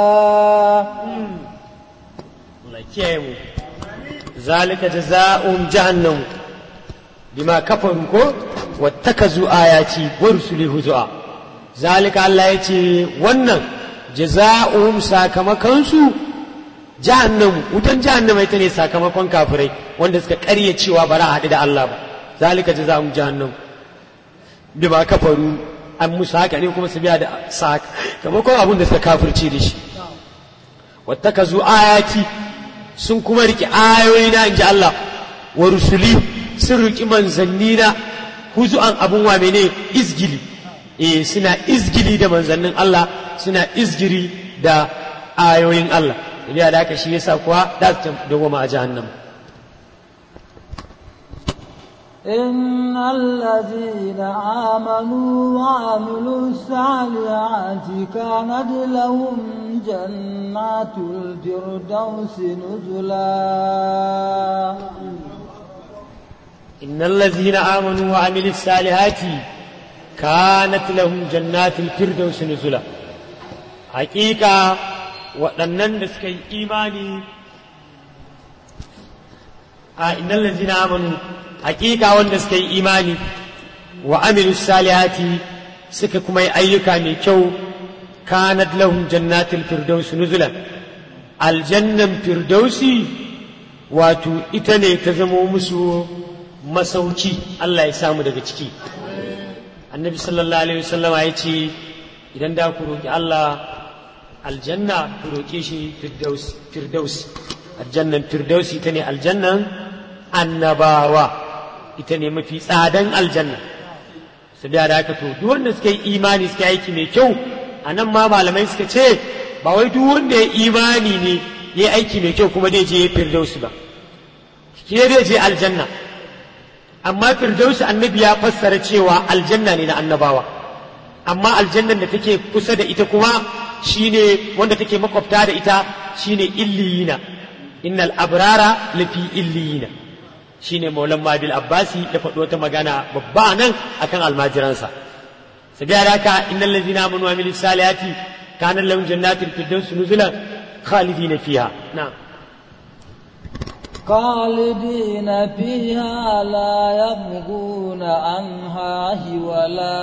ذلك جزاؤهم جهنم bima kafaru ko wattakazu ayati wa rusuli huzua zalika Allah yace wannan jaza'uhum sakamakon su jahannam wutan jahannama ita ne sakamakon kafirai wanda suka ƙarya cewa bara a haɗu da Allah ba zalika jaza'uhum jahannam bima kafaru an musu haka ne kuma su biya da sakamakon abin da suka kafirce da shi wattakazu ayati sun kuma riƙe ayoyi na inji Allah wa rusuli sun riƙi manzanni na huzu'an abun wa mene izgili eh suna izgili da manzannin Allah suna izgiri da ayoyin Allah ya da haka shi yasa kuwa da su dawoma a jahannam إن الذين آمنوا وعملوا الصالحات كانت لهم جنات الفردوس نزلا إن الذين آمنوا وعملوا الصالحات كانت لهم جنات الفردوس نزلا حقيقة waɗannan da suka yi imani a innal ladzina amanu hakika wanda suka yi imani wa amilu salihati suka kuma yi ayyuka mai kyau kanat lahum jannatul firdaus nuzulan aljannan firdausi wato ita ne ta zamo musu masauki Allah ya samu daga ciki annabi sallallahu alaihi wasallama ya ce idan da ku roƙi Allah aljanna ku roƙe shi firdaus aljannan firdausi ita ne aljannan annabawa ita ne mafi tsadan aljanna su da haka to duk wanda suka yi imani suka aiki mai kyau a nan ma malamai suka ce ba wai duk wanda ya imani ne ya aiki mai kyau kuma zai je firdausi ba shi zai je aljanna amma firdausi annabi ya fassara cewa aljanna ne na annabawa amma aljannan da take kusa da ita kuma shine wanda take makwabta da ita shine illiyina innal abrara lafi illiyina shine maulan mabil abbasi da faɗo wata magana babba nan akan almajiransa sabiya da haka innal ladzina amanu wa amilus salihati kana lahum jannatul firdaus nuzulan khalidina fiha na'am خالدين فيها لا يبغون عنها حولا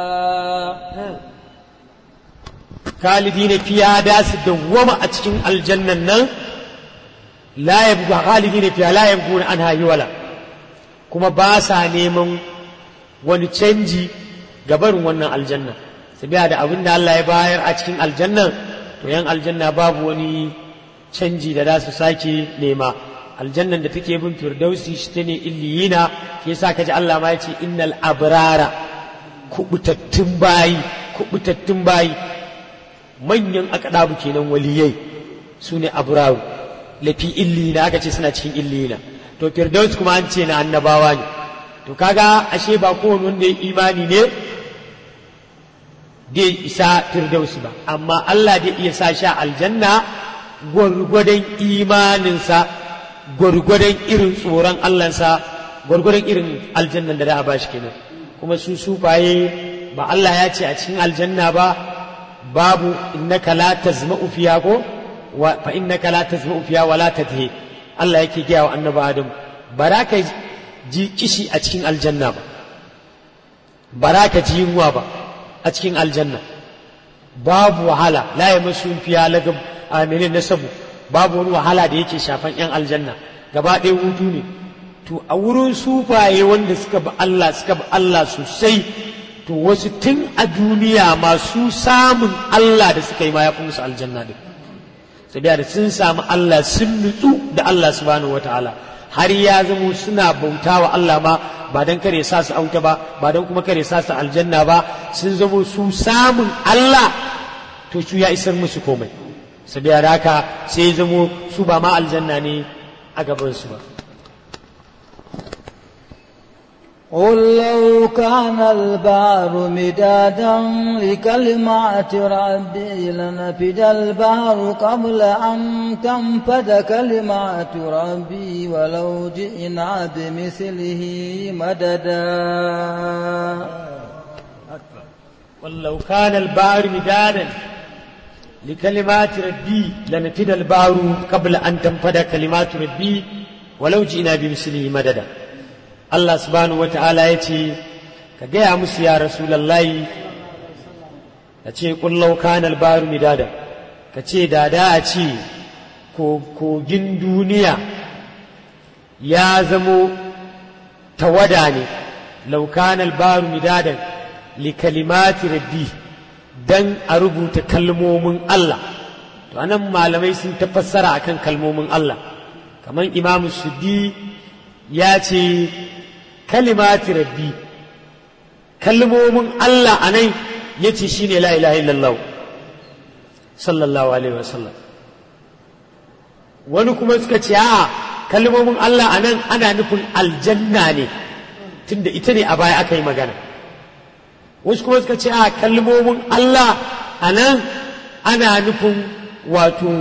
خالدين فيها داس دوما أتكين الجنة نن لا يبغى خالدين فيها لا يبغون عنها حولا كما باسا نيمن wani canji gabarin wannan aljanna sabiya da abin da Allah ya bayar a cikin aljanna to yan aljanna babu wani canji da za su sake nema aljannan da take bin firdausi shi ta ne illiyina shi yasa kaji Allah ma yace innal abrara kubutattun bayi kubutattun bayi manyan akadabu kenan waliyai su ne abraru lafi illiyina aka ce suna cikin illiyina to firdaus kuma an ce na annabawa ne to kaga ashe ba kowane wanda ya imani ne dai isa firdausi ba amma Allah zai iya sa sha aljanna gwargwadon imaninsa gwargwadon irin tsoron Allahnsa gwargwadon irin aljannan da za a bashi kenan kuma su sufaye ba Allah ya ce a cikin aljanna ba babu innaka la tazma'u fiha ko wa fa innaka la tazma'u fiha wa la tadhi Allah yake gaya wa annabi Adam baraka ji kishi a cikin aljanna ba baraka ji yunwa ba a cikin aljanna babu wahala la yamassu fiha lagab aminin nasabu babu wani wahala da yake shafan 'yan aljanna gaba ɗaya hutu ne to a wurin sufaye wanda suka bi Allah suka bi Allah sosai to wasu tun a duniya masu samun Allah da suka yi ma ya fi musu aljanna din sabiya da sun samu Allah sun nutsu da Allah subhanahu wataala har ya zamo suna bauta wa Allah ma ba don kare sa su auta ba ba don kuma kare sa su aljanna ba sun zamo su samun Allah to su ya isar musu komai sabiya da haka sai zamo su ba ma aljanna ne a gabansu ba قل لو كان البحر مدادا لكلمات ربي لنفد البحر قبل أن تنفد كلمات ربي ولو جئنا بمثله مددا ولو كان البحر مدادا لكلمات ربي لنفد البحر قبل أن تنفد كلمات ربي ولو جئنا بمثله مددا Allah subhanahu wata'ala ya ce ka gaya musu ya rasulallahi ka ce kullau kanal baru midada ka ce dada a ce kogin duniya ya zamo tawada ne laukanal baru midadan li kalimati rabbi dan a rubuta kalmomin Allah to anan malamai sun ta fassara akan kalmomin Allah kamar imamu suddi ya ce kalimati rabbi kalmomin Allah a nan ya ce shi ne la ilaha illallah sallallahu alaihi wasallam wani kuma suka ce a kalmomin Allah a nan ana nufin aljanna ne tunda ita ne a baya aka yi magana wasu kuma suka ce a kalmomin Allah a nan ana nufin wato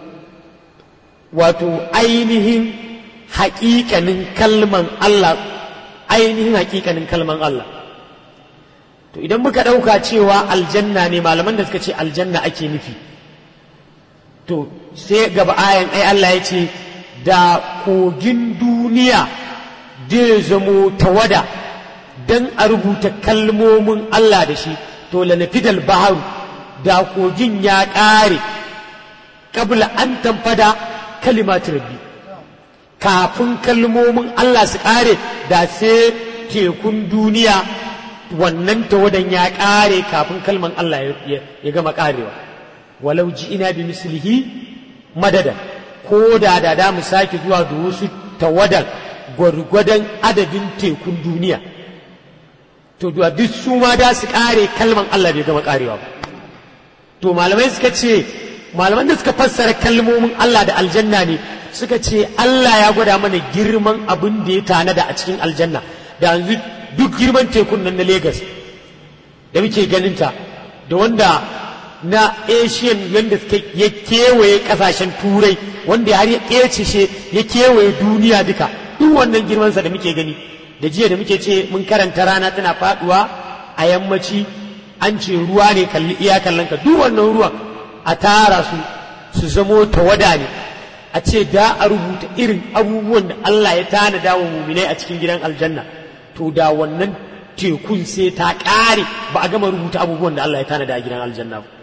wato ainihin haƙiƙanin kalman Allah ainihin haƙiƙanin kalman Allah to idan muka ɗauka cewa aljanna ne malaman da suka ce aljanna ake nufi to sai gaba ayan ai Allah ya ce da kogin duniya zai zamo tawada don a rubuta kalmomin Allah da shi to lanafidal baharu da kogin ya ƙare kabla an tamfada kalimatu rabbi kafin kalmomin Allah su ƙare da sai tekun duniya wannan tawadan ya ƙare kafin kalman Allah ya gama ƙarewa walau ji ina bi mislihi madadan ko da da da mu sake zuwa da wasu tawadan gwargwadon adadin tekun duniya to duk su ma da su ƙare kalman Allah bai gama ƙarewa ba to malamai suka ce malaman da suka fassara kalmomin Allah da aljanna ne suka ce Allah ya gwada mana girman abin da ya tanada a cikin aljanna da yanzu duk girman tekun nan na Legas da muke ganinta da wanda na asian yadda suka ya kewaye kasashen turai wanda har ya ƙece ya kewaye duniya duka duk wannan girmansa da muke gani da jiya da muke ce mun karanta rana tana faduwa a yammaci an ce ruwa ne kalli iya kallon ka duk wannan ruwan a tara su su zamo tawada ne a ce da a rubuta irin abubuwan da Allah ya tanada wa muminai a cikin gidan aljanna to da wannan tekun sai ta ƙare ba a gama rubuta abubuwan da Allah ya tanada a gidan aljanna ba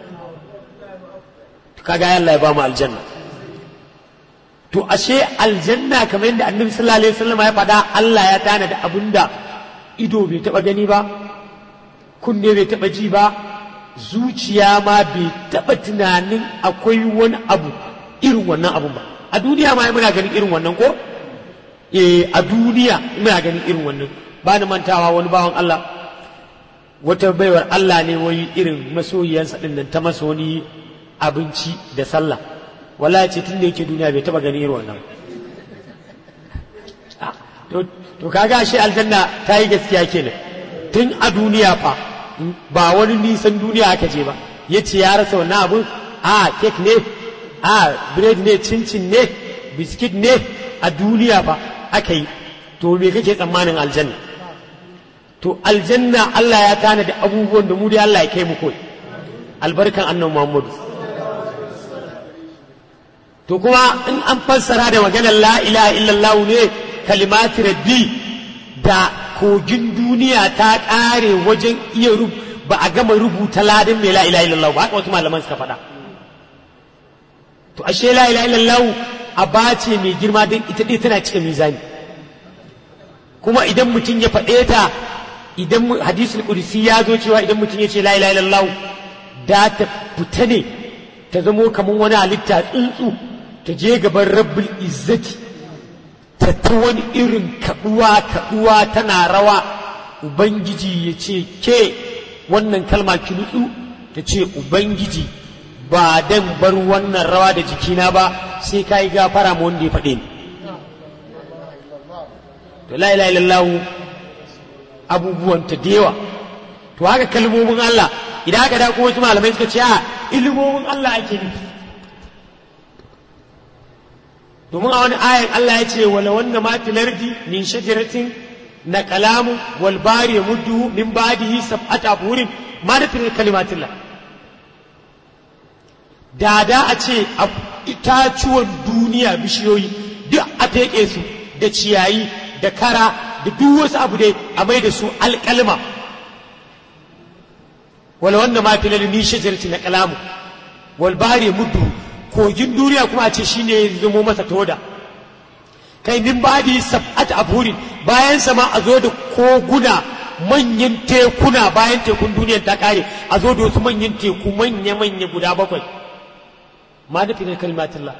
kaga Allah ya ba mu aljanna to ashe aljanna kamar yadda annabi sallallahu alaihi wasallam ya faɗa Allah ya tanada abinda ido bai taɓa gani ba kunne bai taɓa ji ba zuciya ma bai taɓa tunanin akwai wani abu irin wannan abun ba a duniya ma muna ganin irin wannan ko eh a duniya muna ganin irin wannan ba ni mantawa wani bawan Allah wata baiwar Allah ne wai irin masoyiyansa din nan ta masa wani abinci da sallah wallahi ce tun da yake duniya bai taba gani irin wannan to kaga shi aljanna ta yi gaskiya kenan tun a duniya fa ba wani nisan duniya aka je ba ya ce ya rasa wannan abun a kek ne a bread ne cincin ne biskit ne a duniya fa aka yi to me kake tsammanin aljanna to aljanna Allah ya tana da abubuwan da mu dai Allah ya kai mu koyi albarkan annabi Muhammadu to kuma in an fassara da maganar la ilaha illallah ne kalimati rabbi da kogin duniya ta ƙare wajen iya ba a gama rubuta ladin mai la ilaha illallah ba haka wasu malaman suka faɗa to ashe la ilaha illallah a bace mai girma don ita ɗaya tana cikin mizani kuma idan mutum ya faɗe ta idan hadisul qudsi ya zo cewa idan mutum ya ce la ilaha illallah da ta fita ne ta zamo kamar wani halitta tsuntsu ta je gaban rabbul izzati ta ta wani irin kaduwa kaduwa tana rawa ubangiji ya ce ke wannan kalma ki nutsu ta ce ubangiji ba dan bar wannan rawa da jikina ba sai ka yi gafara ma wanda ya faɗe ni to la ilaha illallah abubuwan ta dewa to haka kalmomin Allah idan aka da wasu malamai suka ce a ilimomin Allah ake nufi domin a wani ayan Allah ya ce wala wanda ma filardi min shajaratin na kalamu wal bari muddu min badihi sab'ata abhurin ma da filar kalimatillah da da a ce a itacuwan duniya bishiyoyi duk a feƙe su da ciyayi da kara da duk wasu abu dai a mai da su alƙalma wala wanda ma filar min shajaratin na kalamu wal bari muddu kogin duniya kuma a ce shi ne zamo masa toda kai min badi sab'at abhurin bayan sama a zo da koguna manyan tekuna bayan tekun duniya ta kare a zo da wasu manyan teku manya manya guda bakwai ma da finar kalmatullah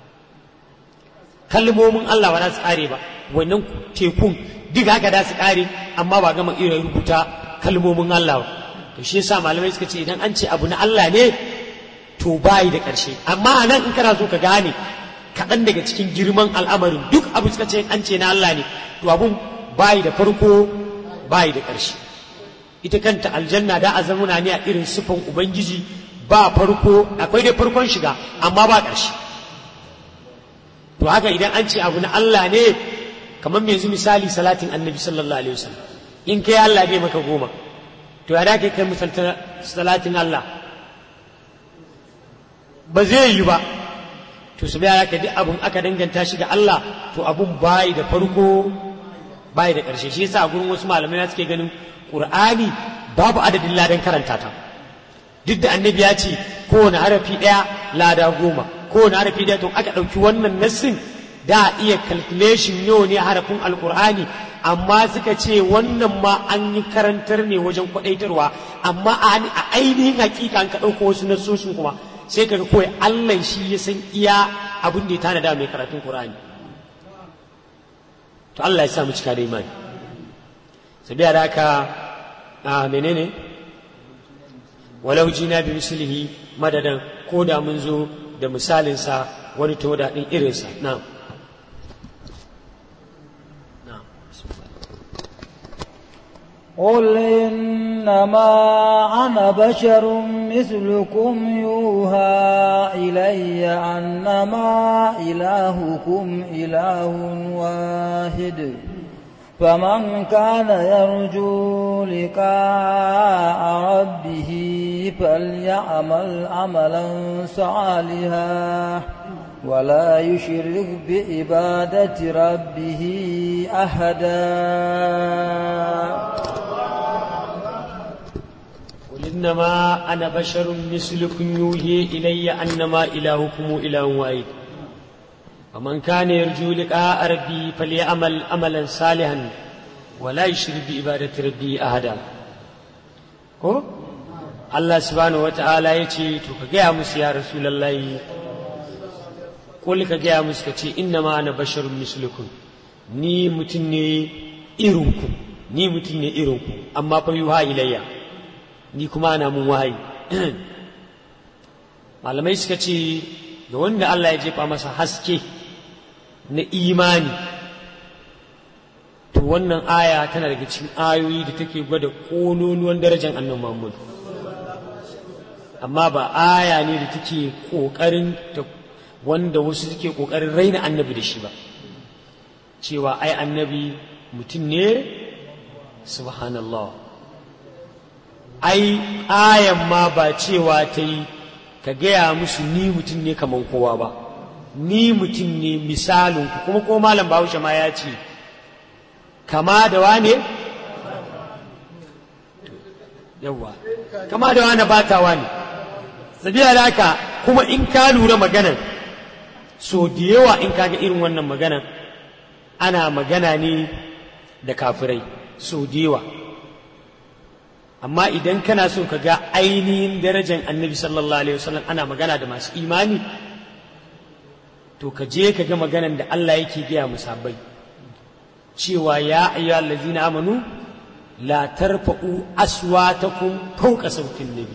kalmomin Allah ba za su kare ba wannan tekun duk haka da su kare amma ba gama iya rubuta kalmomin Allah ba to shi yasa malamai suka ce idan an ce abu na Allah ne to bayi da ƙarshe amma a nan in kana so ka gane kaɗan daga cikin girman al'amarin duk abu suka ce an ce na Allah ne to abun bayi da farko bayi da ƙarshe ita kanta aljanna da a zamuna ne a irin sufan ubangiji ba farko akwai dai farkon shiga amma ba ƙarshe to haka idan an ce abu na Allah ne kamar yanzu misali salatin annabi sallallahu alaihi wasallam in kai Allah bai maka goma to ya da kai kai misalta salatin Allah ba zai yi ba to su biya ka duk abun aka danganta shi ga Allah to abun bai da farko bai da ƙarshe shi yasa a gurin wasu malamai suke ganin Qur'ani babu adadin ladan karanta ta duk da annabi ya ce kowane harafi ɗaya lada goma kowane harafi ɗaya to aka ɗauki wannan nassin da iya calculation yau ne harafin alkur'ani amma suka ce wannan ma an yi karantar ne wajen kwaɗaitarwa amma a ainihin hakika an ka ɗauko wasu nassoshin kuma sai kaga kawai Allah shi ya san iya abin da ya tanada mai karatun Qur'ani to Allah ya sa mu cika da imani sabiya da haka a menene walau jina bi mislihi madadan ko da mun zo da misalinsa wani toda din irinsa na'am قل إنما أنا بشر مثلكم يوحى إلي أنما إلهكم إله واحد فمن كان يرجو لقاء ربه فليعمل عملا صالحا ولا يشرك بعبادة ربه أحدا قل إنما أنا بشر مثلكم يوحي إلي أنما إلهكم إله واحد ومن كان يرجو لقاء ربي فليعمل عملا صالحا ولا يشرك بعبادة ربي أحدا ko Allah subhanahu wata'ala ya ce to ka gaya musu ya rasulallahi kul ka gaya musu ka ce inna ma ana basharun mislukum ni mutum ne irinku ni mutum ne irinku amma fa yuha ilayya ni kuma ana mun wahayi malamai suka ce ga wanda Allah ya jefa masa haske na imani to wannan aya tana daga cikin ayoyi da take gwada ƙololuwan darajar annan Muhammad amma ba aya ne da take ƙoƙarin ta wanda wasu suke ƙoƙarin raina annabi da shi ba cewa ai annabi mutum ne subhanallah ai ayan ma ba cewa ta yi ka gaya musu ni mutum ne kamar kowa ba ni mutum ne misalin ku kuma ko malam bahaushe ma ya ce kama da wane yawwa kama da wane batawa ne sabiya da haka kuma in ka lura maganan so da yawa in kaga irin wannan maganan ana magana ne da kafirai so da yawa amma idan kana so ka ga ainihin darajar annabi sallallahu alaihi wasallam ana magana da masu imani to ka je ka ga maganan da Allah yake gaya musabbai cewa ya ayyuha allazina amanu la tarfa'u aswatakum fawqa sautin nabi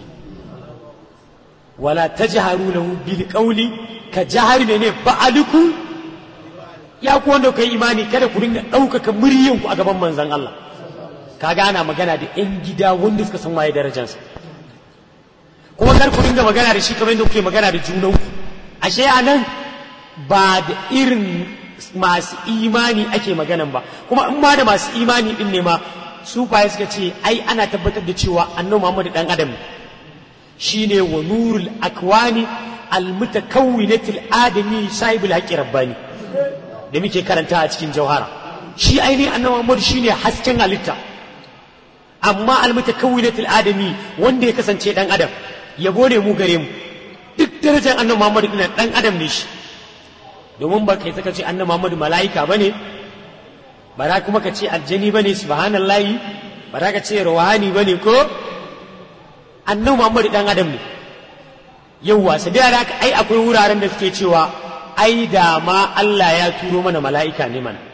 wala tajharu lahu bil qawli ka jahari ne ba'aluku ya ku wanda kai imani kada ku dinga ɗaukaka muryanku a gaban manzon Allah kaga ana magana da 'yan gida wanda suka san waye darajarsa kuma kar ku dinga magana da shi kamar yadda kuke magana da junanku ashe a nan ba da irin masu imani ake maganan ba kuma in ma da masu imani din ne ma su faye suka ce ai ana tabbatar da cewa annabi Muhammad dan adam shine wa nurul akwani almutakawwinatil adami sahibul haqqi rabbani da muke karanta a cikin jauhara shi ainihin annabi Muhammad shine hasken halitta amma almutakawwinatul adami wanda ya kasance dan adam yabo ne mu gare mu duk darajar annabi Muhammad din dan adam ne shi domin ba kai saka ce annabi Muhammad malaika bane ba za kuma ka ce aljani bane subhanallahi ba za ka ce rawani bane ko annabi Muhammad dan adam ne yauwa sai da haka ai akwai wuraren da suke cewa ai da ma Allah ya turo mana mala'ika ne mana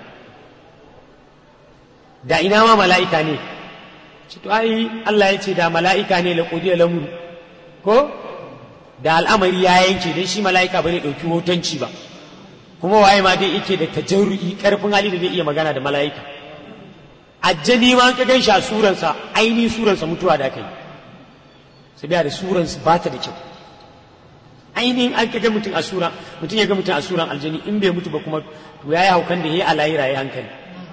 da ina ma mala'ika ne to ai Allah ya ce da mala'ika ne la qudiya lamru ko da al'amari ya yanke dan shi mala'ika bane dauki hotonci ba kuma waye ma dai yake da tajarru'i karfin hali da zai iya magana da mala'ika ajjali ma ka gan shi a suransa aini suransa mutuwa da kai sai da suransa ba ta da kyau ainihin an kaga mutum a sura mutum ya ga mutum a suran aljani in bai mutu ba kuma to yayi haukan da yayi alayira yayi hankali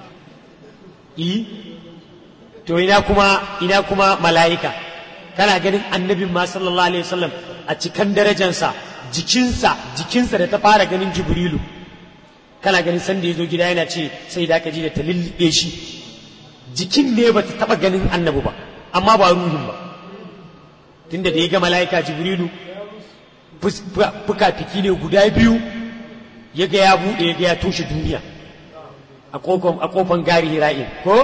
i to ina kuma ina kuma mala'ika kana ganin annabin ma sallallahu alaihi wasallam a cikan darajansa jikinsa jikinsa da ta fara ganin jibrilu kana ganin sanda ya zo gida yana ce sai da aka ji da ta lullube shi jikin ne ba ta taɓa ganin annabi ba amma ba ruhin ba tunda da ya ga mala'ika jibrilu fuka-fiki ne guda biyu ya ga ya buɗe ya ga ya toshe duniya a ƙofan gari hira'in ko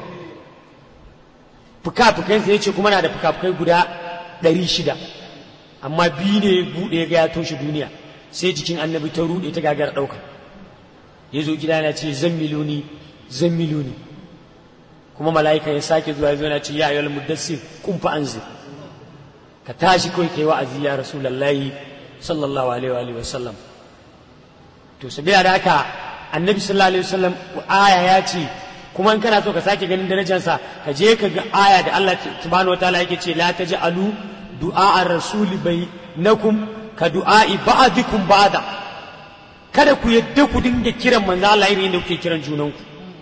fuka-fukansa ya ce kuma na da fuka-fukai guda ɗari shida amma biyu ne buɗe ya ga ya toshe duniya sai jikin annabi ta ruɗe ta gagara ɗauka ya zo gida na ce zan miloni zan miloni kuma mala'ika ya sake zuwa ya zo na ce ya ayyul muddassir kun fa anzir ka tashi kawai kai wa'azi ya rasulullahi sallallahu alaihi wa sallam to sabila da haka annabi sallallahu alaihi wasallam aya ya ce kuma in kana so ka sake ganin darajarsa ka je ka ga aya da Allah subhanahu wataala yake ce la taj'alu du'a ar-rasul bainakum ka du'a'i ba'dikum ba'da kada ku yadda ku dinga kiran manzo Allah irin yadda kuke kiran junanku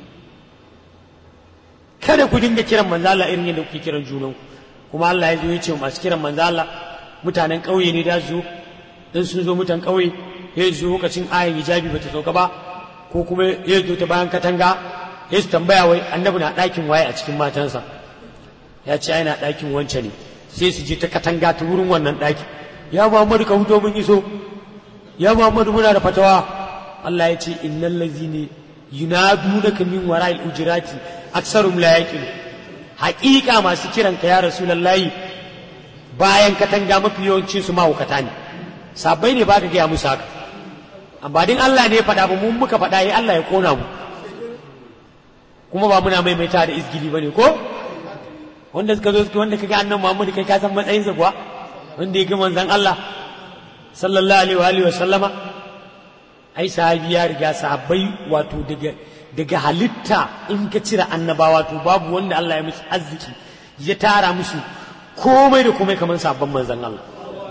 kada ku dinga kiran manzo Allah irin yadda kuke kiran junanku kuma Allah ya zo ya ce masu kiran manzo Allah mutanen ƙauye ne da zo in sun zo mutan ƙauye ya zo lokacin ayan hijabi bata sauka ba ko kuma ya zo ta bayan katanga ya su tambaya wai annabi na ɗakin waye a cikin matansa ya ce ai na ɗakin wance ne sai su je ta katanga ta wurin wannan ɗaki ya Muhammadu ka fito mun iso ya Muhammadu muna da fatawa Allah ya ce innal ladzina yunadunaka min wara'il ujurati aksarum la yaqilu haƙiƙa masu kiran ka ya rasulullahi bayan katanga mafi yawancin su mahaukata ne sabai ne ba ka gaya musu haka amma din Allah ne ya faɗa ba mun muka faɗa yi Allah ya kona mu kuma ba muna maimaita da izgili bane ko wanda suka zo suka wanda kaga annan Muhammad kai ka san matsayinsa kuwa wanda ya ga manzon Allah sallallahu alaihi wa alihi wa sallama ai sahabi ya riga sahabbai wato daga daga halitta in ka cire annabawa to babu wanda Allah ya musu arziki ya tara musu komai da komai kamar sabon manzon Allah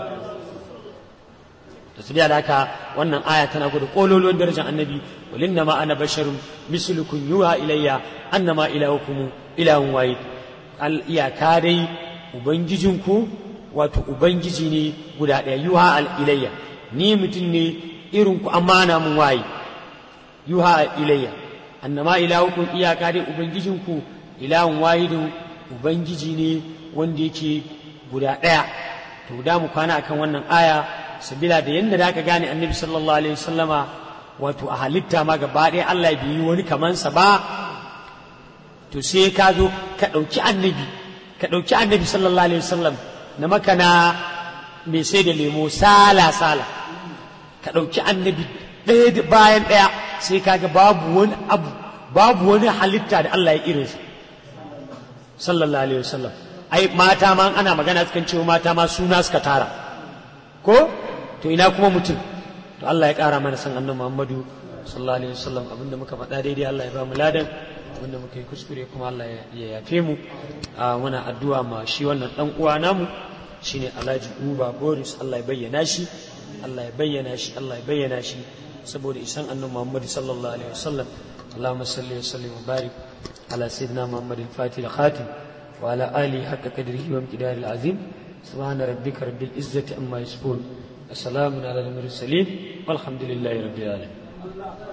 da su da haka wannan aya tana gudu kololuwan darajar annabi walinna ma ana basharun mislukum yuha ilayya annama ilahukum ilahun wahid al iyaka dai ubangijinku wato ubangiji ne guda ɗaya yuha al ilayya ni mutum ne irin ku amana mun wayi yuha al ilayya annama ilahukum iyaka dai ubangijinku ilahun wahidun ubangiji ne wanda yake guda ɗaya to da mu kwana akan wannan aya sabila da yadda da aka gane annabi sallallahu alaihi wasallama wato a halitta ma gaba ɗaya Allah bai yi wani kamansa ba to sai ka zo ka ɗauki annabi ka ɗauki annabi sallallahu alaihi wasallam na makana mai sai da lemo sala sala ka ɗauki annabi ɗaya bayan ɗaya sai ka ga babu wani abu babu wani halitta da Allah ya irinsa sallallahu alaihi wasallam ai mata ma ana magana sukan cewa mata ma suna suka tara ko to ina kuma mutum to Allah ya ƙara mana san annabi Muhammadu sallallahu alaihi wasallam abinda muka faɗa daidai Allah ya ba mu ladan abinda muka yi kuskure kuma Allah ya yafe mu a muna addu'a ma shi wannan dan uwa namu shine Alhaji Uba Boris Allah ya bayyana shi Allah ya bayyana shi Allah ya bayyana shi saboda isan annabi Muhammadu sallallahu alaihi wasallam اللهم صل وسلم وبارك على سيدنا محمد الفاتح الخاتم وعلى آله حق قدره وامتدار العظيم سبحان ربك رب العزة عما يصفون السلام على المرسلين والحمد لله رب العالمين